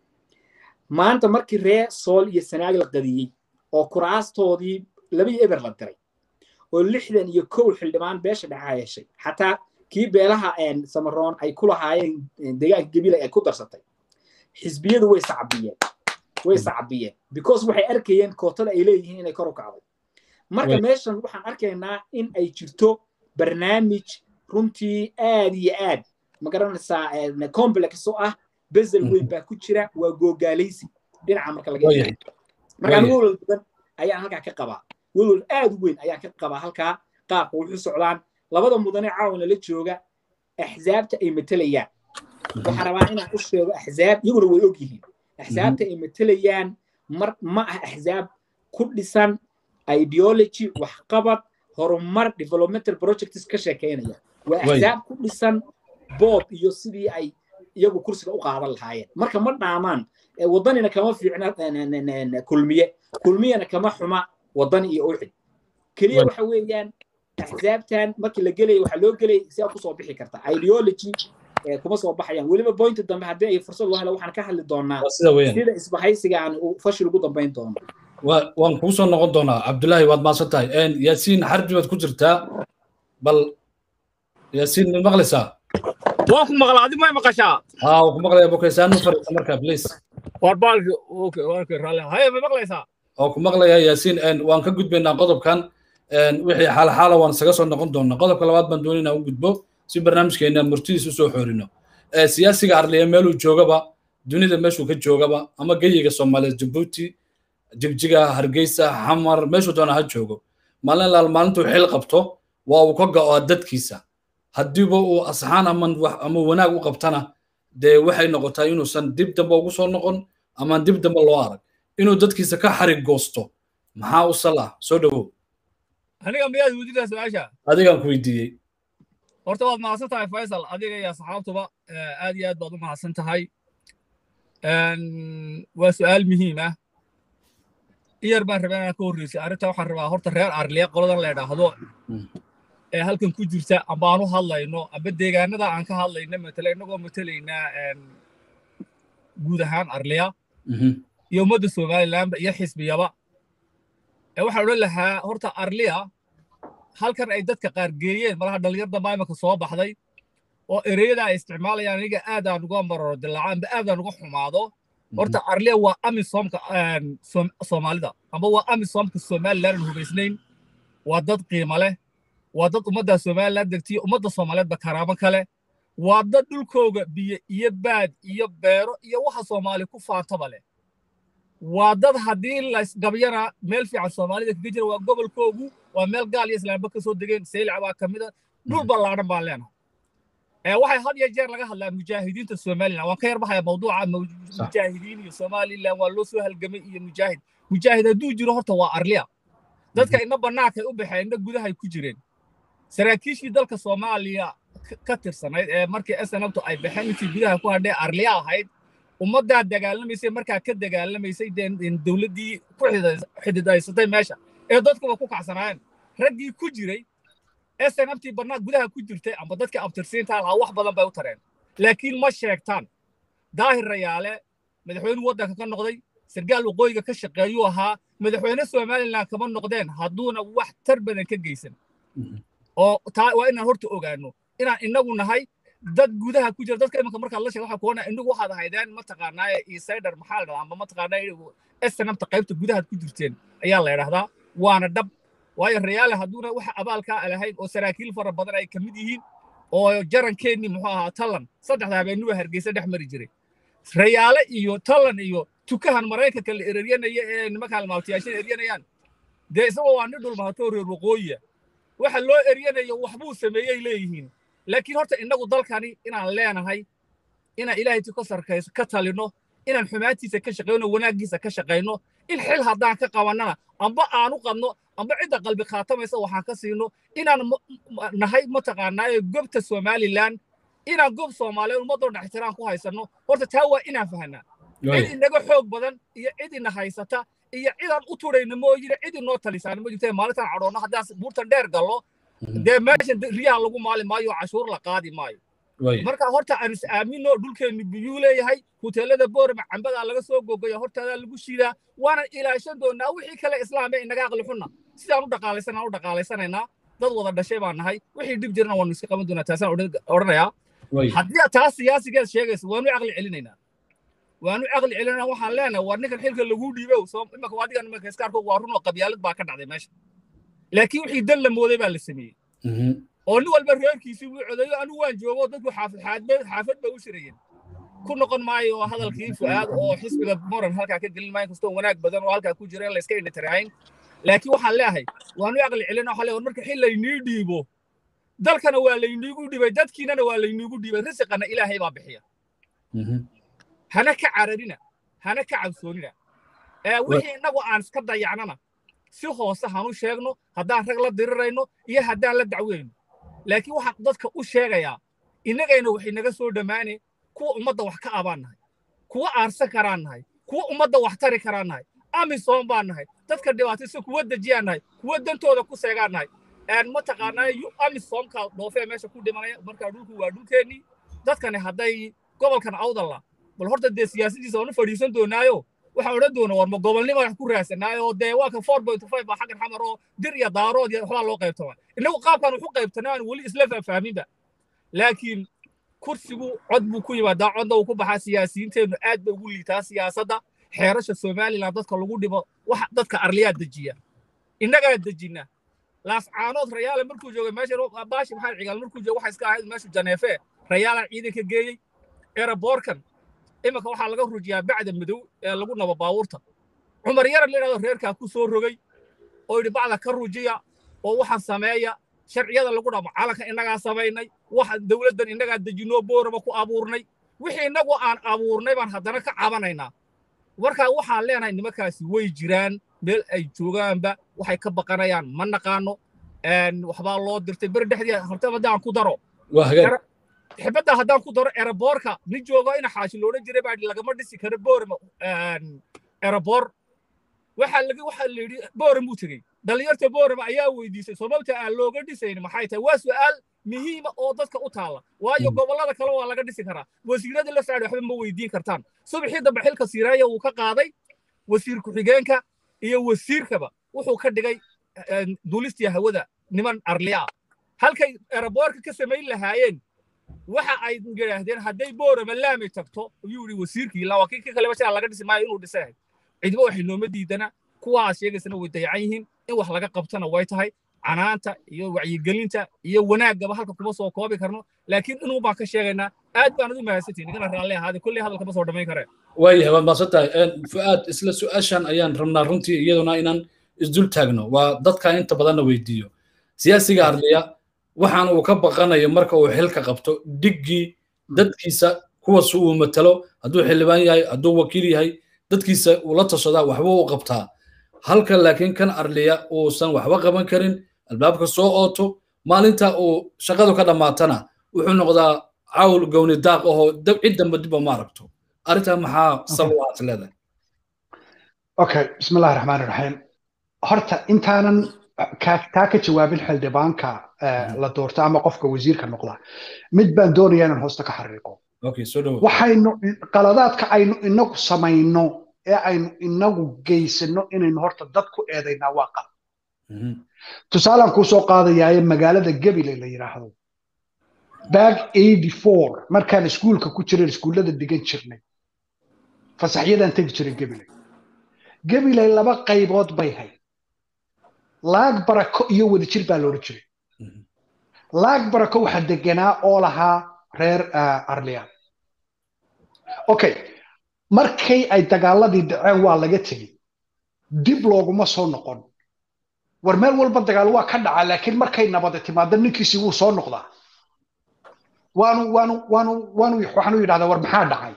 S4: maanta markii ree sool iyo sanaag la qadiyey oo kuraastoodii labadii eber la diray oo lixdan iyo kow xildhibaan beesha dhexa heshay xataa kii beelaha samaroon ay ku lahaayeen deegaanka gebila ay ku darsatay xisbiyadu way sacbiyeen way sacbiyeen because waxay arkayeen kootada ay leeyihiin inay kor u kacday marka meeshan waxaan arkaynaa in ay jirto barnaamij runtii aad iyo aad ma garanaysaa complex oo ah bezel weyn baa ku jira waa googaalaysi dhinaca marka laga eego markaan welwal badan ayaan halkaa ka qabaa welwal aad u weyn ayaan ka qabaa halkaa qaabka wuxu socdaan labada mudane caawana la jooga axsaabta ay matelayaan waxaan rabaa inaan u sheego axsaab iyaguna way og yihiin axsaabta ay matelayaan mar ma ah axsaab ku dhisan ideology waxqabad horumar developmental projects ka sheekeynaya waa axsaab ku dhisan boob iyo sidii ay iyagu kursiga u qaadan lahaayeen marka ma dhaamaan waddanina kama fiicna kulmiye kulmiyana kama xuma waddan iyo uxid keliya waxa weeyaan axsaabtan markii la gelaya waxaa loo gelaya si aad kusoo bixi karta ideology kuma soo baxayaan weliba pointi dambe haddii ay fursad loo helo waxaan ka hadli doonaa sida isbahaysiga aan fashil ugu dambayn doono
S1: waan kuu soo noqon doonaa cabdullaahi waad maadsan tahay yaasiin xarbi baad ku jirtaa bal yaasiin ma maqlaysaa
S2: waan ku maqlaa adi may maqashaa
S1: haa waan ku maqlaya bokaysaanu fariisa markaa please
S2: war baalki okay warki raalli haye ma maqlaysaa
S1: waan ku maqlayaa yaasiin waan ka gudbaynaa qodobkan wixii xaalxaala waan isaga soo noqon doonaa qodobka labaad baan doonayna u gudbo si barnaamijkeena murtidiis u soo xoorino siyaasiga arliya meeluu joogaba dunida meeshuu ka joogaba ama geyiga soomaaliya jabuuti jigjiga hargeysa xamar meeshuu doona ha joogo maalin laal maalintuu xil qabto waa uu ka go'o dadkiisa haddiiba uu asxaan ama wanaag u qabtana dee waxay noqotaa inuusan dib dambe ugu soo noqon ama dib dambe loo arag inuu dadkiisa ka xarig goosto maxaa u sal ah soo dhowow
S2: aniga miyaad weydiinaa su-aasha
S1: adigaan ku weydiiyey
S2: horta waad mahadsan tahay faysal adiga iyo asxaabtuba aad iyo aad baad u mahadsan tahay waa su-aal muhiim ah iyar baan rabaa inaan ka horreysay arrinta waxaan rabaa horta reer arliya qoladan la idhaahdo ee halkan ku jirta amba aan u hadlayno amba deegaanada aan ka hadlayno matala innagoo matalaynaa guud ahaan arliya iyo ummadda somalilandba iyo xisbiyaba waxaan odhan lahaa horta arliya halkan ay dadka qaar geeyeen malaha dhallinyarda maamilka soo baxday oo ereyada ay isticmaalayaan aniga aadaan uga mararo dilaaco amba aadaan uga xumaado horta arliya waa amisomka soomaalida amba waa amisomka somaliland aan hubaysnayn waa dad qiimo leh waa dad ummadda somaliland degtiyo ummadda soomaaliyeedba karaamo kale waa dad dhulkooga biyo iyo baad iyo beero iyo waxa soomaali ku faantaba leh waa dad haddii laysgabyana meel fiican soomaalida kaga jira waa gobolkoogu waa meel gaal iyo islaamba ka soo degeen saylac baa ka mid a dhul ballaadhan baan leenahay waxay had iyo jeer laga hadlaa mujaahidiinta somaliland waan ka yarbahaya mawduuca mujaahidiin iyo somaliland waa loo soo halgamay iyo mujaahid mujaahid hadduu jiro horta waa arliya dadka ina bannaankay u baxeen ina gudahay ku jireen saraakiishii dalka soomaaliya ka tirsanayd ee markii snabtu ay baxeen intii gudaha ku hadhee arliya ahayd ummaddaa dagaalamaysay markaa ka dagaalamaysay dee dowladdii ku xididaysatay meesha ee dadkuba ku kacsanaayeen raggii ku jiray snftii barnaad gudaha ku jirtay amba dadkii abtirsiinta lahaa wax badan bay u tareen laakiin ma sheegtaan daahir rayaale madaxweyne waddanka ka noqday sargaal waqooyiga ka shaqeeyuu ahaa madaxweyne somalilan kama noqdeen hadduuna wax tar badan ka geysan oo taa waa inaan horta ogaano inaan inagu nahay dad gudaha ku jira dadka imanka markaad la sheeg waxaa kuwana inagu waxaad ahaydeen mataqaanaa insider maxaa la dhahdaa amba mataqaanaa snmta qaybta gudahaad ku jirteen ayaa la yidhahdaa waana dhab waayo rayaale hadduuna waxa abaalkaa lahayn oo saraakiil fara badan ay ka mid yihiin oo jarankeenni muxuu ahaa tallan saddexda habeenuba hargeysa dhex mari jiray rayaale iyo tallan iyo tukahan maraykanka la ereryanaya ee nimankaan maaltiyaashan eryanayaan dee isagoo waa nin dhulmahatoo reer waqooyiya waxa loo eryanayo waxbuu sameeyey leeyihiin laakiin horta innagu dalkani inaan leenahay inaan ilaahay ka sarkayso ka talino inaan xumaantiisa ka shaqayno wanaaggiisa ka shaqayno in xil haddaan ka qabannana amba aanu qadno amba cidda qalbi khaatamaysa waxaan ka siino inaan nahay mataqaanaaye gobta somalilan inaan gob soomaaliyeed ummadoo dhex ixtiraan ku haysanno horta taa waa inaan fahanaa cid inaga xoog badan iyo cid ina haysata iyo cidaan u turayna mooyine cid inoo talisaana ma jirta maalintaan cadhoonno haddaan buurtan dheer gallo dee meeshan riyaha lagu maali maayo cashuur la qaadi maayo marka horta aan is aamino dhulkeenni biyuu leeyahay huteelada boorama cambadaa laga soo gogoya hortaadaa lagu shiidaa waanan ilaashan doonaa wixii kale islaame inaga aqli xunna sidaan u dhaqaalaysanaan u dhaqaalaysanaynaa dad wada dhashay baan nahay wixii dhib jirana waanu iska qaban doonaa taasaan odhanayaa haddii taas siyaasigeed sheegaysa waanu caqli celinaynaa waanu caqli celinayna waxaan leenahay war ninkan xilka lagu dhiibow imaka adigan imaka iskaarko waa run oo qabyaalad baa ka dhacday meesha laakiin wixii dan la mooday baa la sameeyey oo nin walba reerkiisii wuu codeeyo anigu waan joogo dadku xaafad xaafad ba u shirayeen ku noqon maayo hadalkii fu'aad oo xisbiga moran halkaa ka gelin maayo kastoo wanaag badan oo halkaa ku jira in la iska indhatirahayn laakiin waxaan leeyahay waanu caqli celina waxaa leeyahay marka xil laynii dhiibo dalkana waa layniigu dhiibay dadkiinana waa layniigu dhiibay risiqana ilaahay baa bixiya hana ka cararina hana ka cabsoonina wixii innagu aan iska dayacnana si hoose hanu sheegno haddaan rag la dirirayno iyo haddaan la dacweyno laakiin waxaan dadka u sheegayaa innagayna waxay naga soo dhammaane kuwa ummadda wax ka abaan nahay kuwa aarsan karaan nahay kuwa ummadda wax tari karaan nahay amisom baan nahay dadka dhibaataysa kuwa dejiyaan nahay kuwa dantooda ku seegaan nahay mataqaanaa amisomka dhoofee meesha ku dhimanaya markaa dhulku waa dhulkeennii dadkani hadday gobolkan awdalla bal horta dee siyaasadiisa waanu fadhiisan doonaayo waxaan odhan doona war ma gobolnimo wax ku raasanaayo dee waa ka four point five baa xaggan xamar oo dir iyo daarood iyo waxbaa loo qaybtama innagu qaabkan waxu qaybtanaa aan weli isla faahfaaminba laakiin kursigu cod buu ku yimaadaa codna uu ku baxaa siyaasiyiinteennu aad bay ugu liitaa siyaasadda xeerasha somalilan dadka lagu dhibo wax dadka arliyaa dejiya innagaa dejina laascaanood rayaale markuu joogay meesha baashi maxamed cigaal markuu joogay waxa iska ahayd meeshu janeefe rayaalan ciidanka geeyey eraboorkan iminka waxaa laga rujiyaa bacda madow ee lagu nabo baabuurta cumar yaran la yidhahdo reerkaa ku soo rogay oo yidhi bacda ka rujiya oo waxaan sameeya sharciyada lagu dhamo calanka innagaa samaynay waxa dowladdan innagaa dejinoo boorama ku abuurnay wixii innagu aan abuurnay baan haddana ka cabanaynaa markaa waxaan leenahay nimankaasi way jiraan meel ay joogaanba waxay ka baqanayaan ma naqaano waxbaa loo dirtay beri dhexdii horta haddaan ku daro xibadda haddaan ku daro eraboorka nin joogo ina xaashi loodhan jiray baa lagama dhisi karo boorama eraboor waxaa laga waxaa la yidhi booram buu tegey dhallinyarta boorama ayaa weydiisay sababta aan looga dhisayn maxay tahay waa su'aal muhiima oo dadka u taala waayo gobollada kale waa laga dhisi karaa wasiirada la socda waxba ma weydiin kartaan subaxii dambe xilka siiraaya wuu ka qaaday wasiir ku-xigeenka iyo wasiirkaba wuxuu ka dhigay duulistii hawada niman arliya halkay eraboorka ka samayn lahaayeen waxa ay yidhaahdeen hadday boorama laami tagto ayuu yidhi wasiirkii ilaa waa kii kaleba shaa laga dhisi maayo inuu dhisahay cidba waxay nooma diidana kuwaas sheegaysana way dayacan yihiin in wax laga qabtana way tahay canaanta iyo wacyigelinta iyo wanaaggaba halka kuma soo koobi karno laakiin inuu baan ka sheegaynaa aad baan ugu mahadsantihin igana raalli ahaade kulley hadalka ma soo dhammayn karee
S1: waayahay waad mahadsan tahay fu'aad isla su-aashan ayaan rabnaa runtii iyaduna inaan isdul taagno waa dadka inta badanna weydiiyo siyaasiga arliya waxaan uu ka baqanayo marka uu xilka qabto dhiggii dadkiisa kuwaas uu matalo hadduu xildhibaan yahay hadduu wakiil yahay dadkiisa uu la tashadaa waxba u qabtaa halka laakiin kan arliya uusan waxba qaban karin albaabka soo ooto maalinta uu shaqadu ka dhammaatana wuxuu noqdaa cawl gowni daaq ahoo cid damba dibba ma aragto arrintaa maxaa sabab aad leedahay
S3: okay bismillahi raxmaani raxiim horta intaanan taa ka jawaabin xildhibaanka la doorto ama qofka wasiirka noqda mid baan doonaya inaan hoosta ka xariiqo waxaynu qaladaadka aynu inagu samayno ee aynu inagu geysano inaynu horta dad ku eedaynaa waa qalad tusaalaan kuu soo qaadayaaye magaalada gebile la yidhaahdo bag eighty four markaan iskuulka ku jiran iskuullada dhigan jirnay fasaxyadaan tegi jiray gebile gebile laba qaybood bay hayd laag barako iyo wadajir baa loodhan jiray laag barako waxaa deganaa oo lahaa reer arliyan okay markay ay dagaaladii dhaceen waa laga tegey dib looguma soo noqon war meel walba dagaal waa ka dhacaa laakiin markay nabada timaado ninkiisi wuu soo noqdaa waanu waanu waanu waanu waxaanu yidhahdaa war maxaa dhacay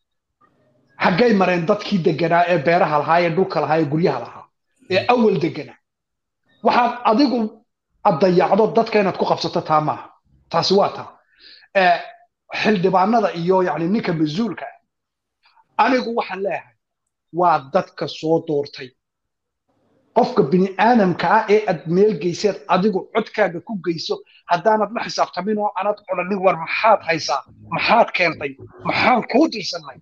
S3: xaggay mareen dadkii deganaa ee beeraha lahaa ee dhulka lahaa ee guryaha lahaa ee awal deganaa waxaad adigu addayacdo dadka inaad ku qabsato taa maaha taasi waa taa xildhibaanada iyo yani ninka mas-uulka anigu waxaan leeyahay waa dadka soo doortay qofka bini aadamka ah ee aad meel geyseed adigu codkaaga ku geyso haddaanad la xisaabtamin oo anad odhanin war maxaad haysaa maxaad keentay maxaan kuu dirsanay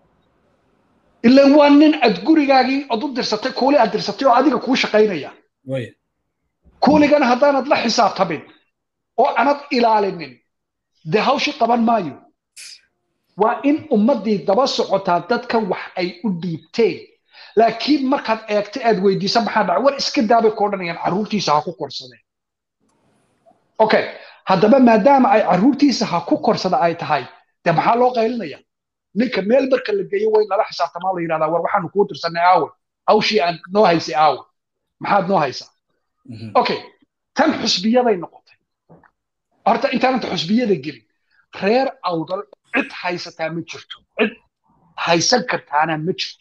S3: ilan waa nin aad gurigaagii od u dirsatay kuuli aad dirsatay oo adiga kuu shaqaynaya kuuligana haddaanad la xisaabtamin oo anad ilaalinin dee hawshi qaban maayo waa in ummaddii daba socotaa dadka wax ay u dhiibteen laakiin markaad eegto aad weydiisa maxaa dhacay war iska daabay ku odhanayaan carruurtiisa ha ku korsadeen okay haddaba maadaama ay carruurtiisa ha ku korsada ay tahay dee maxaa loo qaylinaya ninka meel marka la geeyo way lala xisaabtamaa la yidhahdaa war waxaanu kuu dirsanay aawe hawshii aan noo haysay aawe maxaad noo haysaa okay tan xusbiyaday noqotay horta intaananta xusbiyada gelin reer awdal cid haysataa ma jirto cid haysan kartaana ma jirto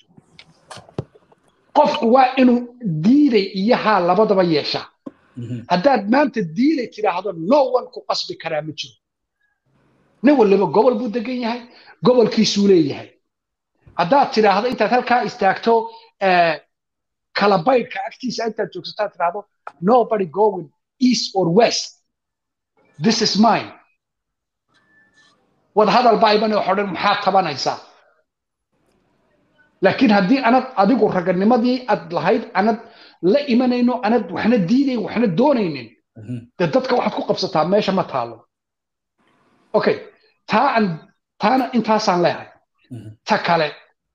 S3: qofku waa inuu diiday iyo haa labadaba yeeshaa haddaad maanta diiday tidhaahdo no one ku qasbi karaa ma jiro nin waliba gobol buu degan yahay gobolkiisuu leeyahay haddaad tidhaahdo intaad halkaa istaagto kalabaydhka agtiisa intaad joogsataa tidhaahdo nobody going east or west this is mine wadahadal baa iman oo xodhan maxaad tabanaysaa laakiin haddii anad adigu raganimadii aad lahayd anad la imanayno anad waxna diidayn waxna doonaynin dee dadka waxaad ku qabsataa meesha ma taalo okay taa aan taana intaasaan leehay ta kale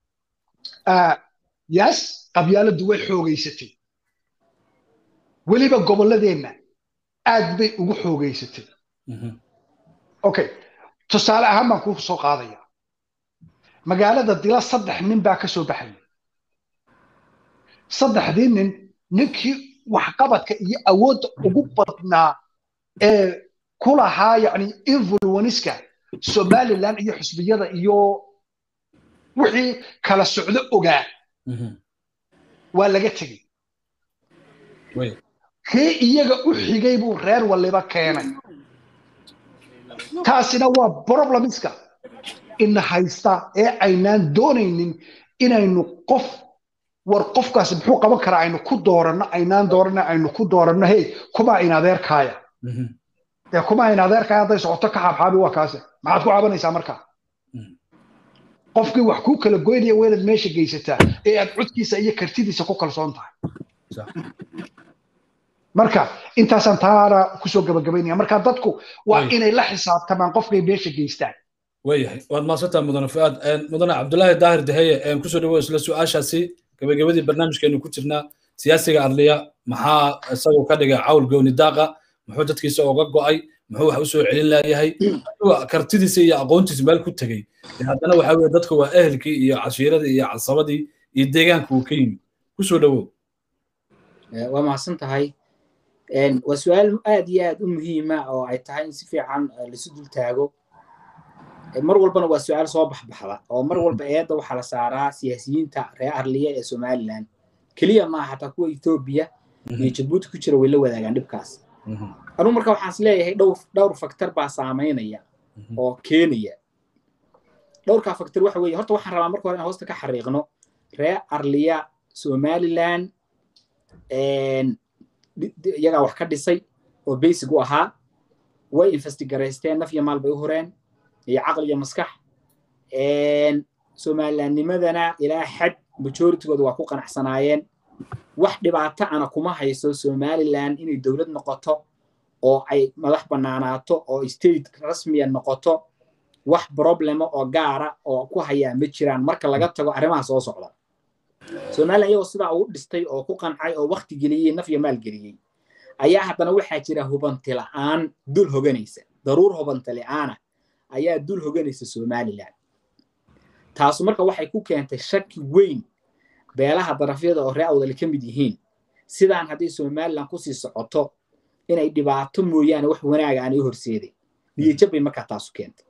S3: yes qabyaaladdu way xoogaysatay weliba gobolladeenna aad bay ugu xoogaysatay okay tusaale ahaan baan kuu soo qaadaya magaalada dila saddex nin baa ka soo baxaya saddexdii nin ninkii waxqabadka iyo awoodda ugu badnaa ee ku lahaa yani influenska somaliland iyo xusbiyada iyo wixii kala socdo ogaa waa laga tegey kii iyaga u xigay buu reer waliba keenay taasina waa problemska ina haysta ee aynaan doonaynin inaynu qof war qofkaas muxuu qaban karaa aynu ku dooranno aynaan dooranno aynu ku dooranno hey kuma in adeerkaaya dee kuma in adeerkaaya hadday socoto ka xaabxaabi waa kaase maxaad ku cabanaysaa markaa qofkii wax kuu kala goynaya waa inaad meesha geysataa ee aad codkiisa iyo kartidiisa ku kalsoon tahay marka intaasaan taana kusoo gabagabaynaya marka dadku waa inay la xisaabtamaan qofkay meesha geystaan
S1: waayahay waad maasantaa mudane fuaad mudane cabdulaahi daahir daheye kusoo dhawo isla su-aashaasi gabagabadii barnaamijkeenu ku jirnaa siyaasiga adliya maxaa isagoo ka dhigay cawl gooni daaqa muxuu dadkiisa oga go'ay muxuu wax usoo celin laayahay kartidiisa iyo aqoontiisa meel ku tegey haddana waxa weye dadka waa ehelkii iyo cashiiradii iyo casabadii iyo deegaanka uu ka yimid kusoo dhawow
S4: waa mahadsan tahay waa su-aal aad iyo aad u muhiima oo ay tahay in si fiican laisu dul taago mar walbana waa su-aal soo baxbaxda oo mar walba eedda waxaa la saaraa siyaasiyiinta reer arliya ee somaliland keliya maaha xataa kuwa etoobiya iyo jabuuti ku jira way la wadaagaan dhibkaas anugu marka waxaan is leeyahay dhowr dhowr faktor baa saamaynaya oo keenaya dhowrkaa faktor waxa weeye horta waxaan rabaa marka hore in hoosta ka xariiqno reer arliya somaliland iyagaa wax ka dhisay oo basic u ahaa way investigaraysteen naf iyo maal bay u horeen iyo caqli iyo maskax somalilandnimadana ilaa xad majoritygooda waa ku qanacsanaayeen wax dhibaato ana kuma hayso somaliland inay dowlad noqoto oo ay madax bannaanaato oo state rasmiya noqoto wax problema oo gaara oo ku hayaa ma jiraan marka laga tago arrimaha soo socda somaliland iyagoo sidaa ugu dhistay oo ku qancay oo wakti geliyey naf iyo maal geliyey ayaa haddana waxaa jira hubanti la'aan dul hoganaysa daruur hubanti la'aana ayaa dul hoganaysa somaliland taasu marka waxay ku keentay shaki weyn beelaha darafyada oo ree awdali ka mid yihiin sidaan haddii somaliland kusii socoto inay dhibaato mooyaane wax wanaaga aanay horseeday niyajab bay markaa taasu keentay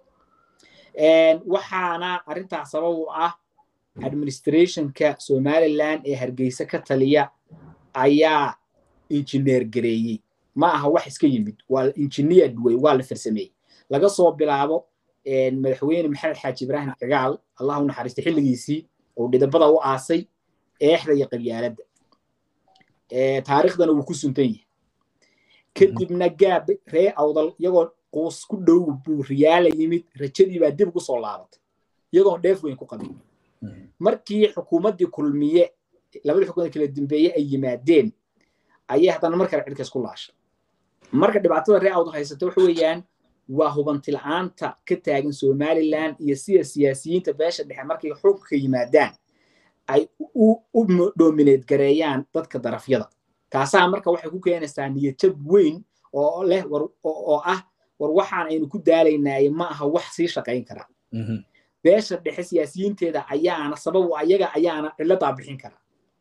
S4: waxaana arrintaas sabab u ah administrationka somaliland ee hargeysa ka taliya ayaa injineer gareeyey ma aha wax iska yimid waa engineered way waa la farsameeyey laga soo bilaabo madaxweyne maxamed xaaji ibraahim cigaal allah u naxariistay xilligiisii oo dhidabada u aasay eexda iyo qabyaaladda taariikhdana wuu ku suntan yahay kadibna gaab ree awdal iyagoo quus ku dhow buu riyaala yimid rajadii baa dib ugu soo laabatay iyagoon dheef weyn ku qabin markii xukuumaddii kulmiye labadii xukuumad kala dambeeye ay yimaadeen ayay haddana mar kale cirkaas ku laashay marka dhibaatada ree awdal haysata waxa weeyaan waa hubanti la'aanta ka taagan somaliland iyo sida siyaasiyiinta beesha dhexe markay xukunka yimaadaan ay u dominate gareeyaan dadka darafyada taasaa marka waxay ku keenaysaa niyadjab weyn oo leh oo ah war waxaan aynu ku daalaynaaye ma aha wax sii shaqayn kara beesha dhexe siyaasiyiinteeda ayaana sababu ayaga ayaana ciladaa bixin kara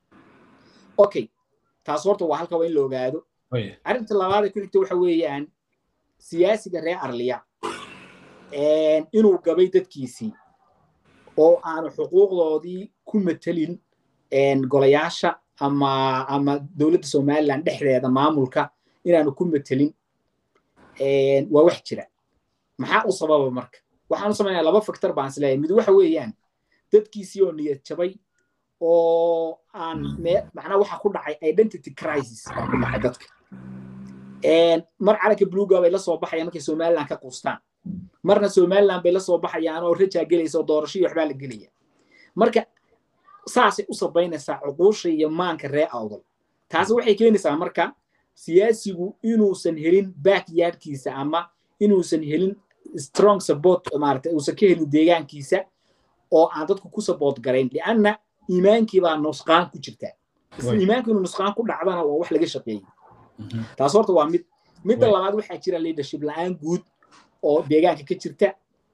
S4: okay taas horta waa halka waa in la ogaado arrinta labaad ee ku xigta waxa weeyaan siyaasiga reer arliya inuu gabay dadkiisii oo aanu xuquuqdoodii ku matelin golayaasha ama ama dowladda somaliland dhexdeeda maamulka inaanu ku matelin waa wax jira maxaa u sababa marka waxaan u samaynaya laba factor baan isleeyahay mid waxa weeyaan dadkiisii oo niyad jabay oo aan macnaa waxa ku dhacay identity crisis baa ku dhacay dadka mar calanka bluga bay la soo baxayaan markay somaliland ka quustaan marna somaliland bay la soo baxayaan oo rajaa gelaysa oo doorasho iyo waxbaa la gelaya marka saasay u sabaynaysaa cuquusha iyo maanka ree awdal taasi waxay keenaysaa marka siyaasigu inuusan helin backyardkiisa ama inuusan helin strong support maarata uusan ka helin deegaankiisa oo aan dadku ku support garayn lianna iimaankii baa nusqaan ku jirta iimaanku inuu nusqaan ku dhacdana waa wax laga shaqeeyey taas horta waa mid midda labaad waxaa jira leadership la-aan guud oo deegaanka ka jirta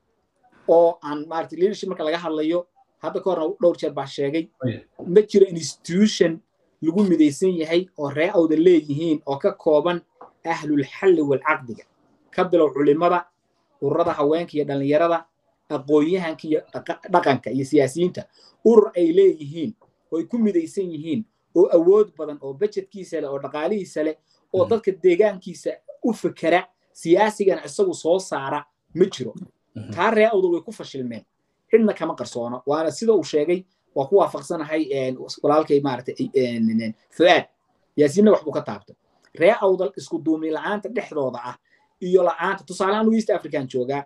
S4: oo aan maarata leadership marka laga hadlayo hadda ka horna dhowr jeer baa sheegay ma jiro institution lagu midaysan yahay oo ree awda leeyihiin oo ka kooban ahlulxalli walcaqdiga ka bilow culimada ururada haweenka iyo dhallinyarada aqoon-yahanka iyo dhaqanka iyo siyaasiyiinta urur ay leeyihiin oo ay ku midaysan yihiin oo awood badan oo bajetkiisa leh oo dhaqaalihiisa leh oo dadka deegaankiisa u fekera siyaasigana isagu soo saara ma jiro taa ree awdal way ku fashilmeen cidna kama qarsoono waana sida uu sheegay waa ku waafaqsanahay walaalkay maaragtay fu'aad yaasiinna wax buu ka taabtay ree awdal isku duumi la'aanta dhexdooda ah iyo la'aanta tusaalehaan east african joogaa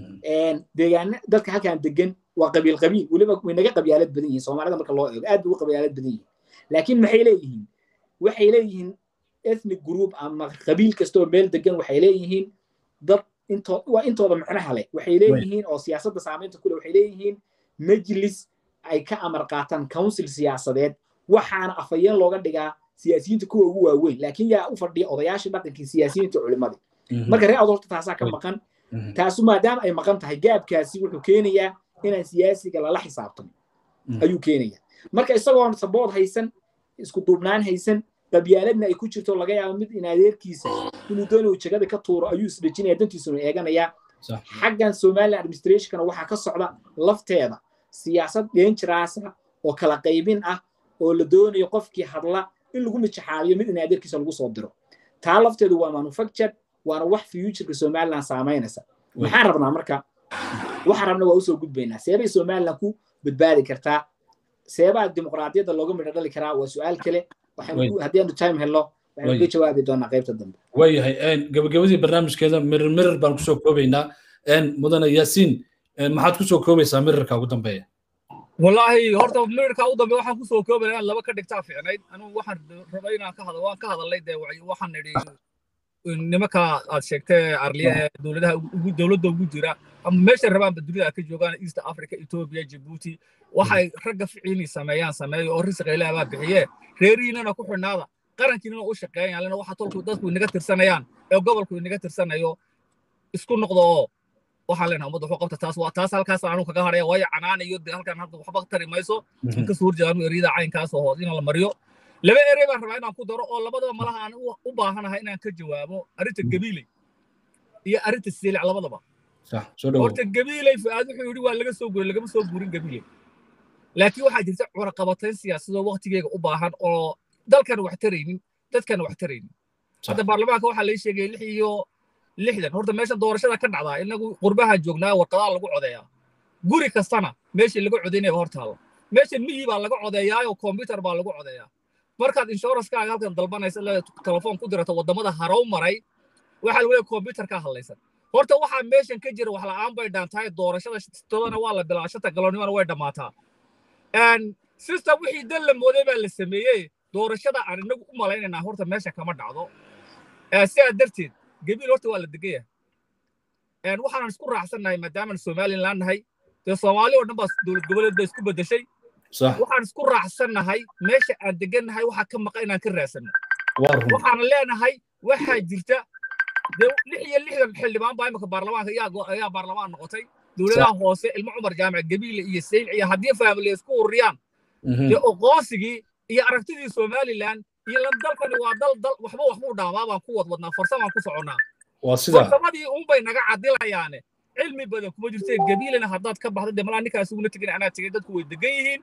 S4: deegaana dadka halkan degan waa qabiil qabiil weliba way naga qabyaalad badan yihiin soomaalida marka loo eego aad bay uga qabyaalad badan yihiin laakiin maxay leeyihiin waxay leeyihiin ethnic group ama qabiil kastoo meel degan waxay leeyihiin dad intoo waa intooda macnaha leh waxay leeyihiin oo siyaasadda saamaynta kule waxay leeyihiin majlis ay ka amar qaataan council siyaasadeed waxaana afayeen looga dhigaa siyaasiyiinta kuwa ugu waaweyn laakiin yaa u fadhiya odayaashii dhaqankii siyaasiyiinta culimadii marka ree awdal horta taasaa ka maqan taasu maadaama ay maqan tahay gaabkaasi wuxuu keenayaa inaan siyaasiga lala xisaabtamo ayuu keenayaa marka isagoon sabood haysan isku duubnaan haysan qabyaaladna ay ku jirto laga yaabo mid in adeerkiisa inuu doonayo jagada ka tuuro ayuu isdhejinaya dantiisuna eeganayaa xaggan somaliland administrationkana waxaa ka socda lafteeda siyaasad deenjiraasa oo kala qaybin ah oo la doonayo qofkii hadla in lagu mijaxaaliyo mid in adeerkiisa lagu soo diro taa lafteedu waa manufactured waana wax futureka somaliland saamaynaysa maxaan rabnaa marka waxaan rabna waa usoo gudbaynaa seebay somaliland ku badbaadi kartaa seebaa dimuqraadiyadda looga midho dhali karaa waa su-aal kale haddii aanu time helno waxaynu ka jawaabi doonaa qaybta dambe
S1: waayahay gabagabadii barnaamijkeeda mirir mirir baan kusoo koobaynaa mudane yaasiin maxaad kusoo koobaysaa mirirka ugu dambeeya
S2: wallaahi horta mirirka ugu dambeeya waxaan kusoo koobaya inaan laba ka dhigtaa fiicnayd anugu waxaan rabay inaan ka hadal waan ka hadalnay dee waxaan nidhi nimanka aad sheegtay arliya ee dowladaha dowladda ugu jira ama meesha rabaanba dunida ka joogaan east africa ethiopia djibouti waxay ragga ficiini sameeyaan sameeyo oo risiqa ilaah baa bixiye reerihiinana ku xidhnaada qarankiinana u shaqeeyaan lena waxa tolku dadku inaga tirsanayaan ee gobolku inaga tirsanayo isku noqdo oo waxaan leenahay ummadda wuxuu qabta taas waa taas halkaas aanu kaga hadhaya waayo canaan iyo dee halkan hadda waxba tari mayso inkasoo horjeeda anu eriyada caynkaas oo hoos in la mariyo laba erey baan rabaa inaan ku daro oo labadaba malaha aan u baahanahay inaan ka jawaabo arrinta gabiiley iyo arrinta siilic labadaba horta gabiiley fu'aad wuxuu yidhi waa laga soo guuray lagama soo guurin gabiiley laakiin waxaa jirta curaqabatayn siyaasadoo waqtigeega u baahan oo dalkan wax taraynin dadkan wax taraynin hadda baarlamaanka waxaa lai sheegay lix iyo lixdan horta meesha doorashada ka dhacdaa inagu qurbaha joognaa warqadaa lagu codeeyaa guri kastana meeshii laga codaynaya hor taalla meesha miyi baa laga codeeyaayoo kombyutar baa lagu codeeyaa markaad inshoranskaaga halkan dalbanaysa telefoon ku dirato waddamada harow maray waxaa lagu leeyahay kombyutarkaa hadlaysan horta waxaa meeshan ka jira wax la'aan bay dhaantahay doorashada todana waa la bilaa shanta galoonnimana way dhammaataa system wixii dan la mooday baa la sameeyey doorashada aan inagu u malaynaynaa horta meesha kama dhacdo sidaa darteed gabiil horta waa la degan yahay waxaanan isku raacsannahay maadaamaan somalilan nahay dee soomaali oo dhan baa dowlad goboleed ba isku beddeshay waxaan isku raacsannahay meesha aan degannahay waxaa ka maqa inaan ka raadsanno waxaana leenahay waxaa jirta dee lix iyo lixdan xildhibaan baa imika baarlamaanka ayaa baarlamaan noqotay dowladaha hoose ilmo cumar jaamac gabiile iyo sayl iyo haddii faamiliya isku ururiyaan dee oqoonsigii iyo aragtidii somalilan iyo dalkani waa dal dal waxba waxbuu dhaamaa baan ku wadwadnaa farsamaan ku soconnaa farsamadii unbay naga cadilayaane cilmi badan kuma jirte gabiilena haddaad ka baxdo dee malaa ninkaas uguna tegin anaa tegay dadku way degan yihiin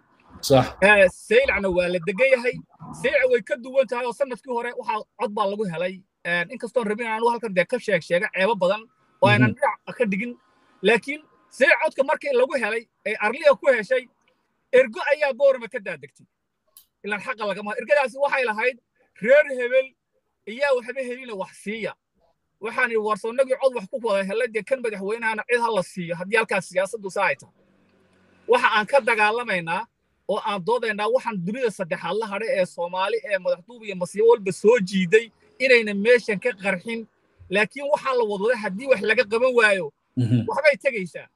S2: saylacna waa la degan yahay saylac way ka duwan tahay oo sanadkii hore waxaa cod baa lagu helay inkastoon rabin aanu halkan dee ka sheeg sheega ceebo badan oo aynan dhinac ka dhigin laakiin saylac codka markii lagu helay ee arliya ku heshay ergo ayaa boorama ka daadegtay ilaan xaqa lagama ergadaasi waxay lahayd reer hebel iyaa waxba helina wax siiya waxaan idhi warsoonnagii cod wax ku wada helay dee kan madaxweynahana cid ha la siiyo haddii halkaas siyaasaddu saa ay tahay waxa aan ka dagaalamaynaa oo aan doodaynaa waxaan dunida saddexaad la hadhay ee soomaali ee madaxduub iyo masiibo walba soo jiiday inayna meeshan ka qarxin laakiin waxaa la wadwaday haddii wax laga qaban waayo waxbay tegaysaa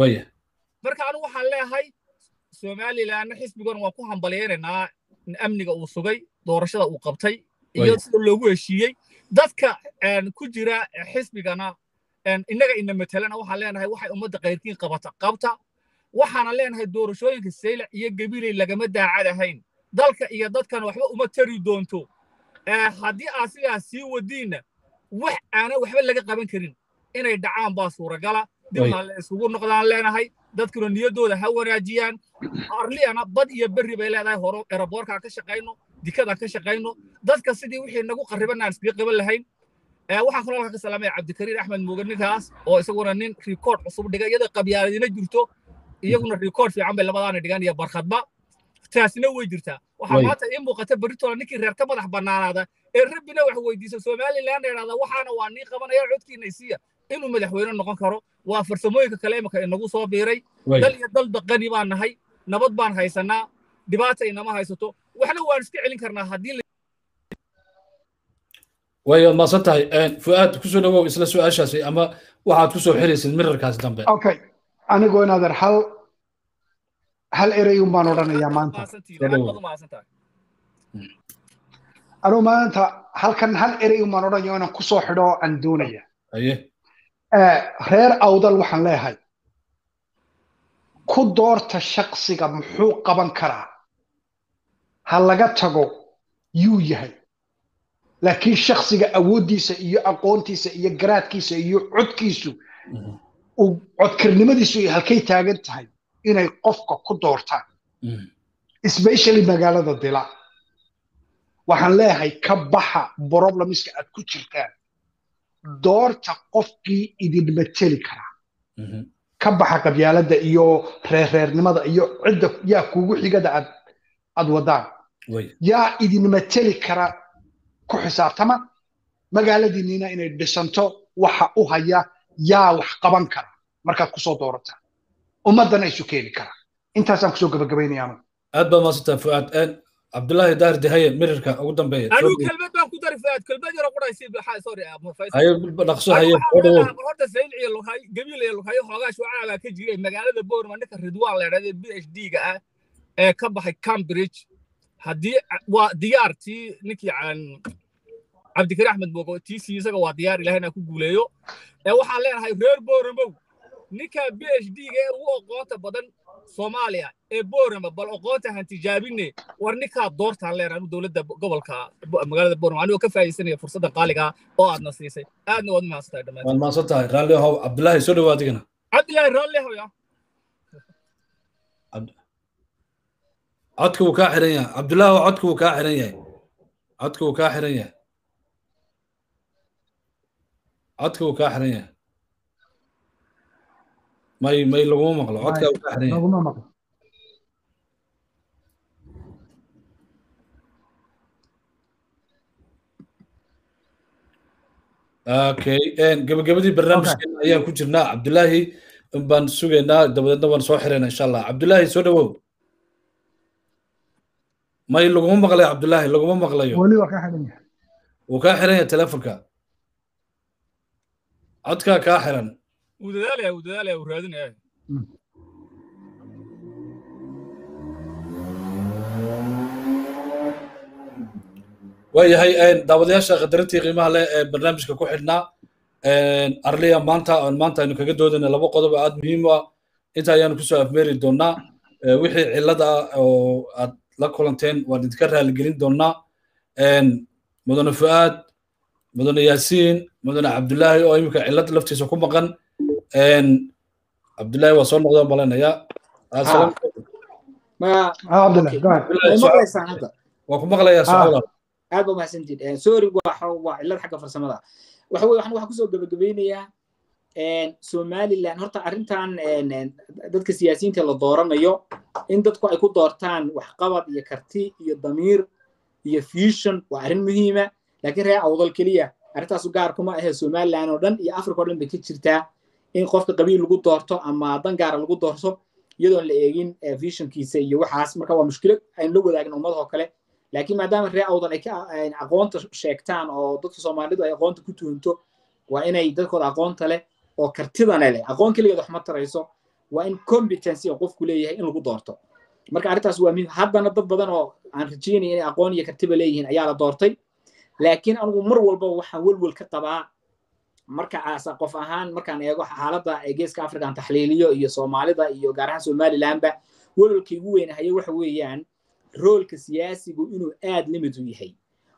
S2: marka anu waxaan leeyahay somalilanna xisbigan waan ku hambalyaynaynaa amniga uu sugay doorashada uu qabtay iyo sida loogu heshiiyey dadka ku jira xisbigana innaga ina matelana waxaan leenahay waxay ummadda kayrkiin qabata qabta waxaana leenahay doorashooyinka saylac iyo gabiley lagama daacad ahayn dalka iyo dadkana waxba uma tari doonto haddii aad sidaas sii wadiinna wax aanan waxba laga qaban karin inay dhacaan baa suuragala dibna la isugu noqdaan leenahay dadkuna niyaddooda ha wanaajiyaan arliyana bad iyo berri bay leedahay horo eraboorkaan ka shaqayno dikadaan ka shaqayno dadka sidii wixii nagu qarriban aan iskaga qaban lahayn waxaan kaloo ka salaamaya cabdikariir axmed muuge ninkaas oo isaguna nin rikoord cusub dhiga iyadoo qabyaaladina jirto iyaguna rikoord fiican bay labadaana dhigaan iyo barkhadba taasina way jirtaa waxaa maanta ii muuqata beritola ninkii reer ka madax bannaanaada ee rabbina wax weydiisa somalilan idhahda waxaana waa nii qabanaya codkiina isiya inuu madaxweyne noqon karo waa farsamooyinka kale imika inagu soo biiray dal iyo dal baqani baan nahay nabad baan haysanaa dhibaata inama haysato waxna waan iska celin karnaa haddii
S1: way maasan tahay fu'aad kusoo dhawow isla su-aashaasi ama waxaad kusoo xiraysid mirarkaasi dambe
S3: okay anigoo inaadan hal hal erey un baan odhanayaa maanta anuu maanta halkan hal erey un baan odhanaya inaan kusoo xidho aan doonaya reer awdal waxaan leeyahay ku doorta shaksiga muxuu qaban karaa ha laga tago yuu yahay laakiin shaksiga awooddiisa iyo aqoontiisa iyo garaadkiisa iyo codkiisu codkarnimadiisu ay halkay taagan tahay inay qofka ku doortaan especially magaalada dila waxaan leeyahay ka baxa problemiska aad ku jirtaan doorta qofkii idin mateli karaa ka baxa qabyaaladda iyo reerreernimada iyo cidda yaa kuugu xigada aad aad wadaan yaa idin mateli kara ku xisaabtama magaaladiinniina inay dhisanto waxa u haya yaa wax qaban kara markaad kusoo doorataan ummaddana isu keeni kara intaasaan kusoo gabagabaynayaanu
S1: aad baa maasantaa fuaad cabdullaahi daahir dehaye mirirka ugu dambeeya
S2: anuu kelmad baan ku dari fuaad kelmad yaro quraysi sorry
S1: haye dhaqso haye
S2: horta sayl iyo lughay gabiil iyo lughayo xoogaa shucaa baa ka jiray magaalada boorma ninka ridwaan la yidhahda b h d ga ah ee ka baxay cambridge haddii waa diyaartii ninkii cabdikari axmed bogo tiisii isaga waa diyaar ilahayna ku guuleeyo ee waxaan leenahay reer booramaw ninka b h d ga ee ugu oqoonta badan soomaaliya ee boorama bal oqoonta han tijaabine war ninkaa doortaan leenahay anu dowladda gobolka magaalada boorama anigoo ka faa'iidaysanaya fursadda qaaliga oo aadna siisay aadna waad mahadsantahay dhammaan
S1: waan mahadsan tahay raalli ahow cabdulaahi soo dhawaad igana
S2: cabdilaahi raalli ahow ya
S1: codka wuu kaa xiran yahay cabdulaahi codka wuu kaa xiran yahay codka wuu kaa xiran yahay codka wuu kaa xiran yahay may may laguma maqlo codka wuu kaa xiran yahay
S3: laguma maqlo
S1: okay gabagabadii barnaamijkeena ayaan ku jirnaa cabdulaahi baan sugaynaa dabadeedna waan soo xirayna insha allah cabdulaahi soo dhawow may laguma maqlayo cabdulaahi laguma maqlayo
S3: weli waa ka xiran yahay
S1: wuu kaa xiran yahay telefonka codkaa kaa xiran
S2: wuu dadaalaya wuu dadaalaya wuu raadinaya
S1: waayahay daawadayaasha khadarintii qiimaha leh ee barnaamijka ku xidhnaa arliya maanta maanta aynu kaga doodayna laba qodob aad muhiim u ah inta ayaanu kusoo afmeeri doonaa wixii cillada ah oo aad la kulanteen waan idinka raaligelin doonaa mudane fu'aad mudane yaasiin mudane cabdulaahi oo iminka cillad laftiisa ku maqan cabdulaahi waa soo noqdaan malanaya waa ku maqlayaa socda
S4: aad baa mahadsantiid sorry waa waa cillad xagga farsamada waxa weye waxaan kusoo gabagabeynayaa somaliland horta arrintan dadka siyaasiyiinta la dooranayo in dadku ay ku doortaan waxqabad iyo karti iyo damiir iyo fusion waa arrin muhiima laakiin reer awdal keliya arrintaasu gaar kuma ahe somaliland oo dhan iyo africa oo dhan bay ka jirtaa in qofka qabiil lagu doorto ama dan gaara lagu doorto iyadoon la eegin visionkiisa iyo waxaas marka waa mushkilad aynu la wadaagin ummadahoo kale laakiin maadaama reer awdal ay ka aqoonta sheegtaan oo dadka soomaalidu ay aqoonta ku tuhunto waa inay dadkooda aqoonta leh oo kartidana leh aqoon keligeed wax ma tarayso waa in competency oo qofku leeyahay in lagu doorto marka arrintaas waa muhiim haddana dad badan oo aan rajaynaya inay aqoon iyo kartiba leeyihiin ayaa la doortay laakiin anigu mar walba waxaan welwel ka qabaa marka qof ahaan markaan eego xaaladda geeska africa aan taxliiliyo iyo soomaalida iyo gaar ahaan somalilandba welwelkii ugu weynahaye waxa weeyaan roolka siyaasigu inuu aad limid u yahay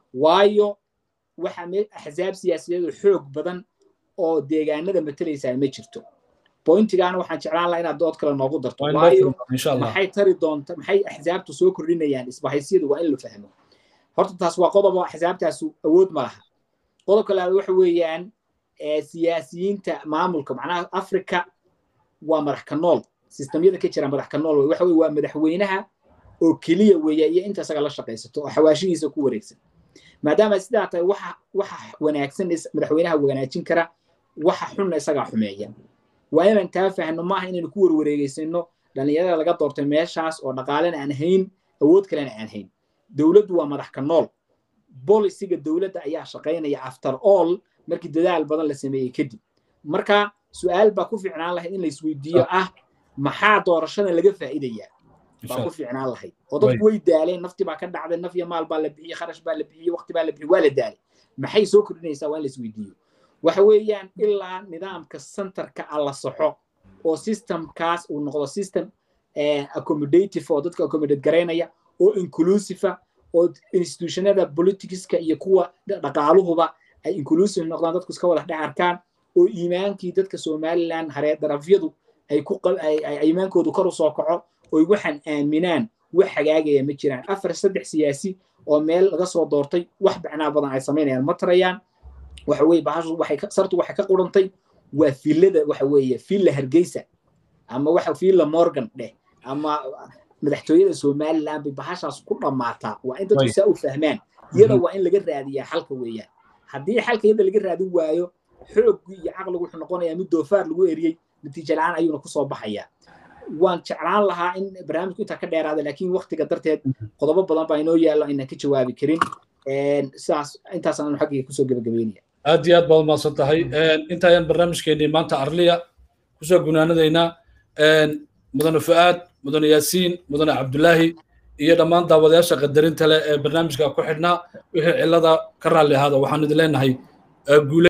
S4: waayo waxa axsaab siyaasiyaed oo xoog badan oo deegaanada matalaysaa ma jirto bointigaana waxaan jeclaan lahaa inaad dood kale noogu darto waayo maxay tari doonta maxay axsaabtu soo kordhinayaan isbahaysyadu waa in la fahmo horta taas waa qodob oo axsaabtaasu awood ma laha qodobka labaad waxa weeyaan siyaasiyiinta maamulka macnaha africa waa madax ka nool sistamyada ka jira madax ka nool wey waxa weye waa madaxweynaha oo keliya weeya iyo inta isaga la shaqaysato oo xawaashihiisa ku wareegsan maadaama sidaa tahay waxa waxa wanaagsan madaxweynaha wanaajin kara waxa xunna isagaa xumeeya waa inaan taa fahno maaha inaynu ku warwareegeysano dhallinyarada laga doortay meeshaas oo dhaqaalena aan hayn awood kalena aan hayn dowladdu waa madax ka nool bolisiga dowladda ayaa shaqaynaya after all markii dadaal badan la sameeyey kadib marka su-aal baa ku fiicnaan lahayd in la isweydiiyo ah maxaa doorashada laga faa'iidayaa baa ku fiicnaan lahayd oo dadku way daaleen nafti baa ka dhacday naf iyo maal baa la bixiyey kharash baa la bixiyey waqti baa la bixiyey waa la daalay maxay soo kordhinaysaa waa in la isweydiiyo waxa weeyaan ilaa nidaamka centerka a la saxo oo systemkaas uu noqdo system accommodative oo dadka accommodate garaynaya oo inclusive oo institutionada politicska iyo kuwa dhaqaaluhuba ay inclusive noqdaan dadku iska wada dhex arkaan oo iimaankii dadka somaliland hareer darafyadu ay ku iimaankoodu kor u soo kaco oy waxaan aaminaan wax hagaagaya ma jiraan afar saddex siyaasi oo meel laga soo doortay wax bacnaa badan ay samaynayaan ma tarayaan waxa weye bahashu waxay sartu waxay ka qurantay waa filada waxa weeye filla hargeysa ama waxa filla morgan dheh ama madaxtooyada somaliland bay bahashaas ku dhammaataa waa in dadku saa u fahmaan iyada waa in laga raadiyaa xalka weeyaan haddii xalka iyada laga raadin waayo xooggii iyo caqligu wuxuu noqonayaa mid doofaar lagu eriyey natiijo la-aan ayuuna kusoo baxayaa waan jeclaan lahaa in barnaamijku intaa ka dheeraada laakiin waktiga darteed qodobo badan baa inoo yaallo inaan ka jawaabi karin sidaas intaas aanu xaggayga kusoo gebagabeynaya
S1: aad iyo aad baad umahadsan tahay inta ayaan barnaamijkeenii maanta arliya kusoo gunaanadaynaa mudane fu'aad mudane yaasiin mudane cabdulaahi iyo dhammaan daawadayaasha qadarinta leh ee barnaamijka ku xidhnaa wixii cillada ka raalli ahaada waxaan idin leenahay guule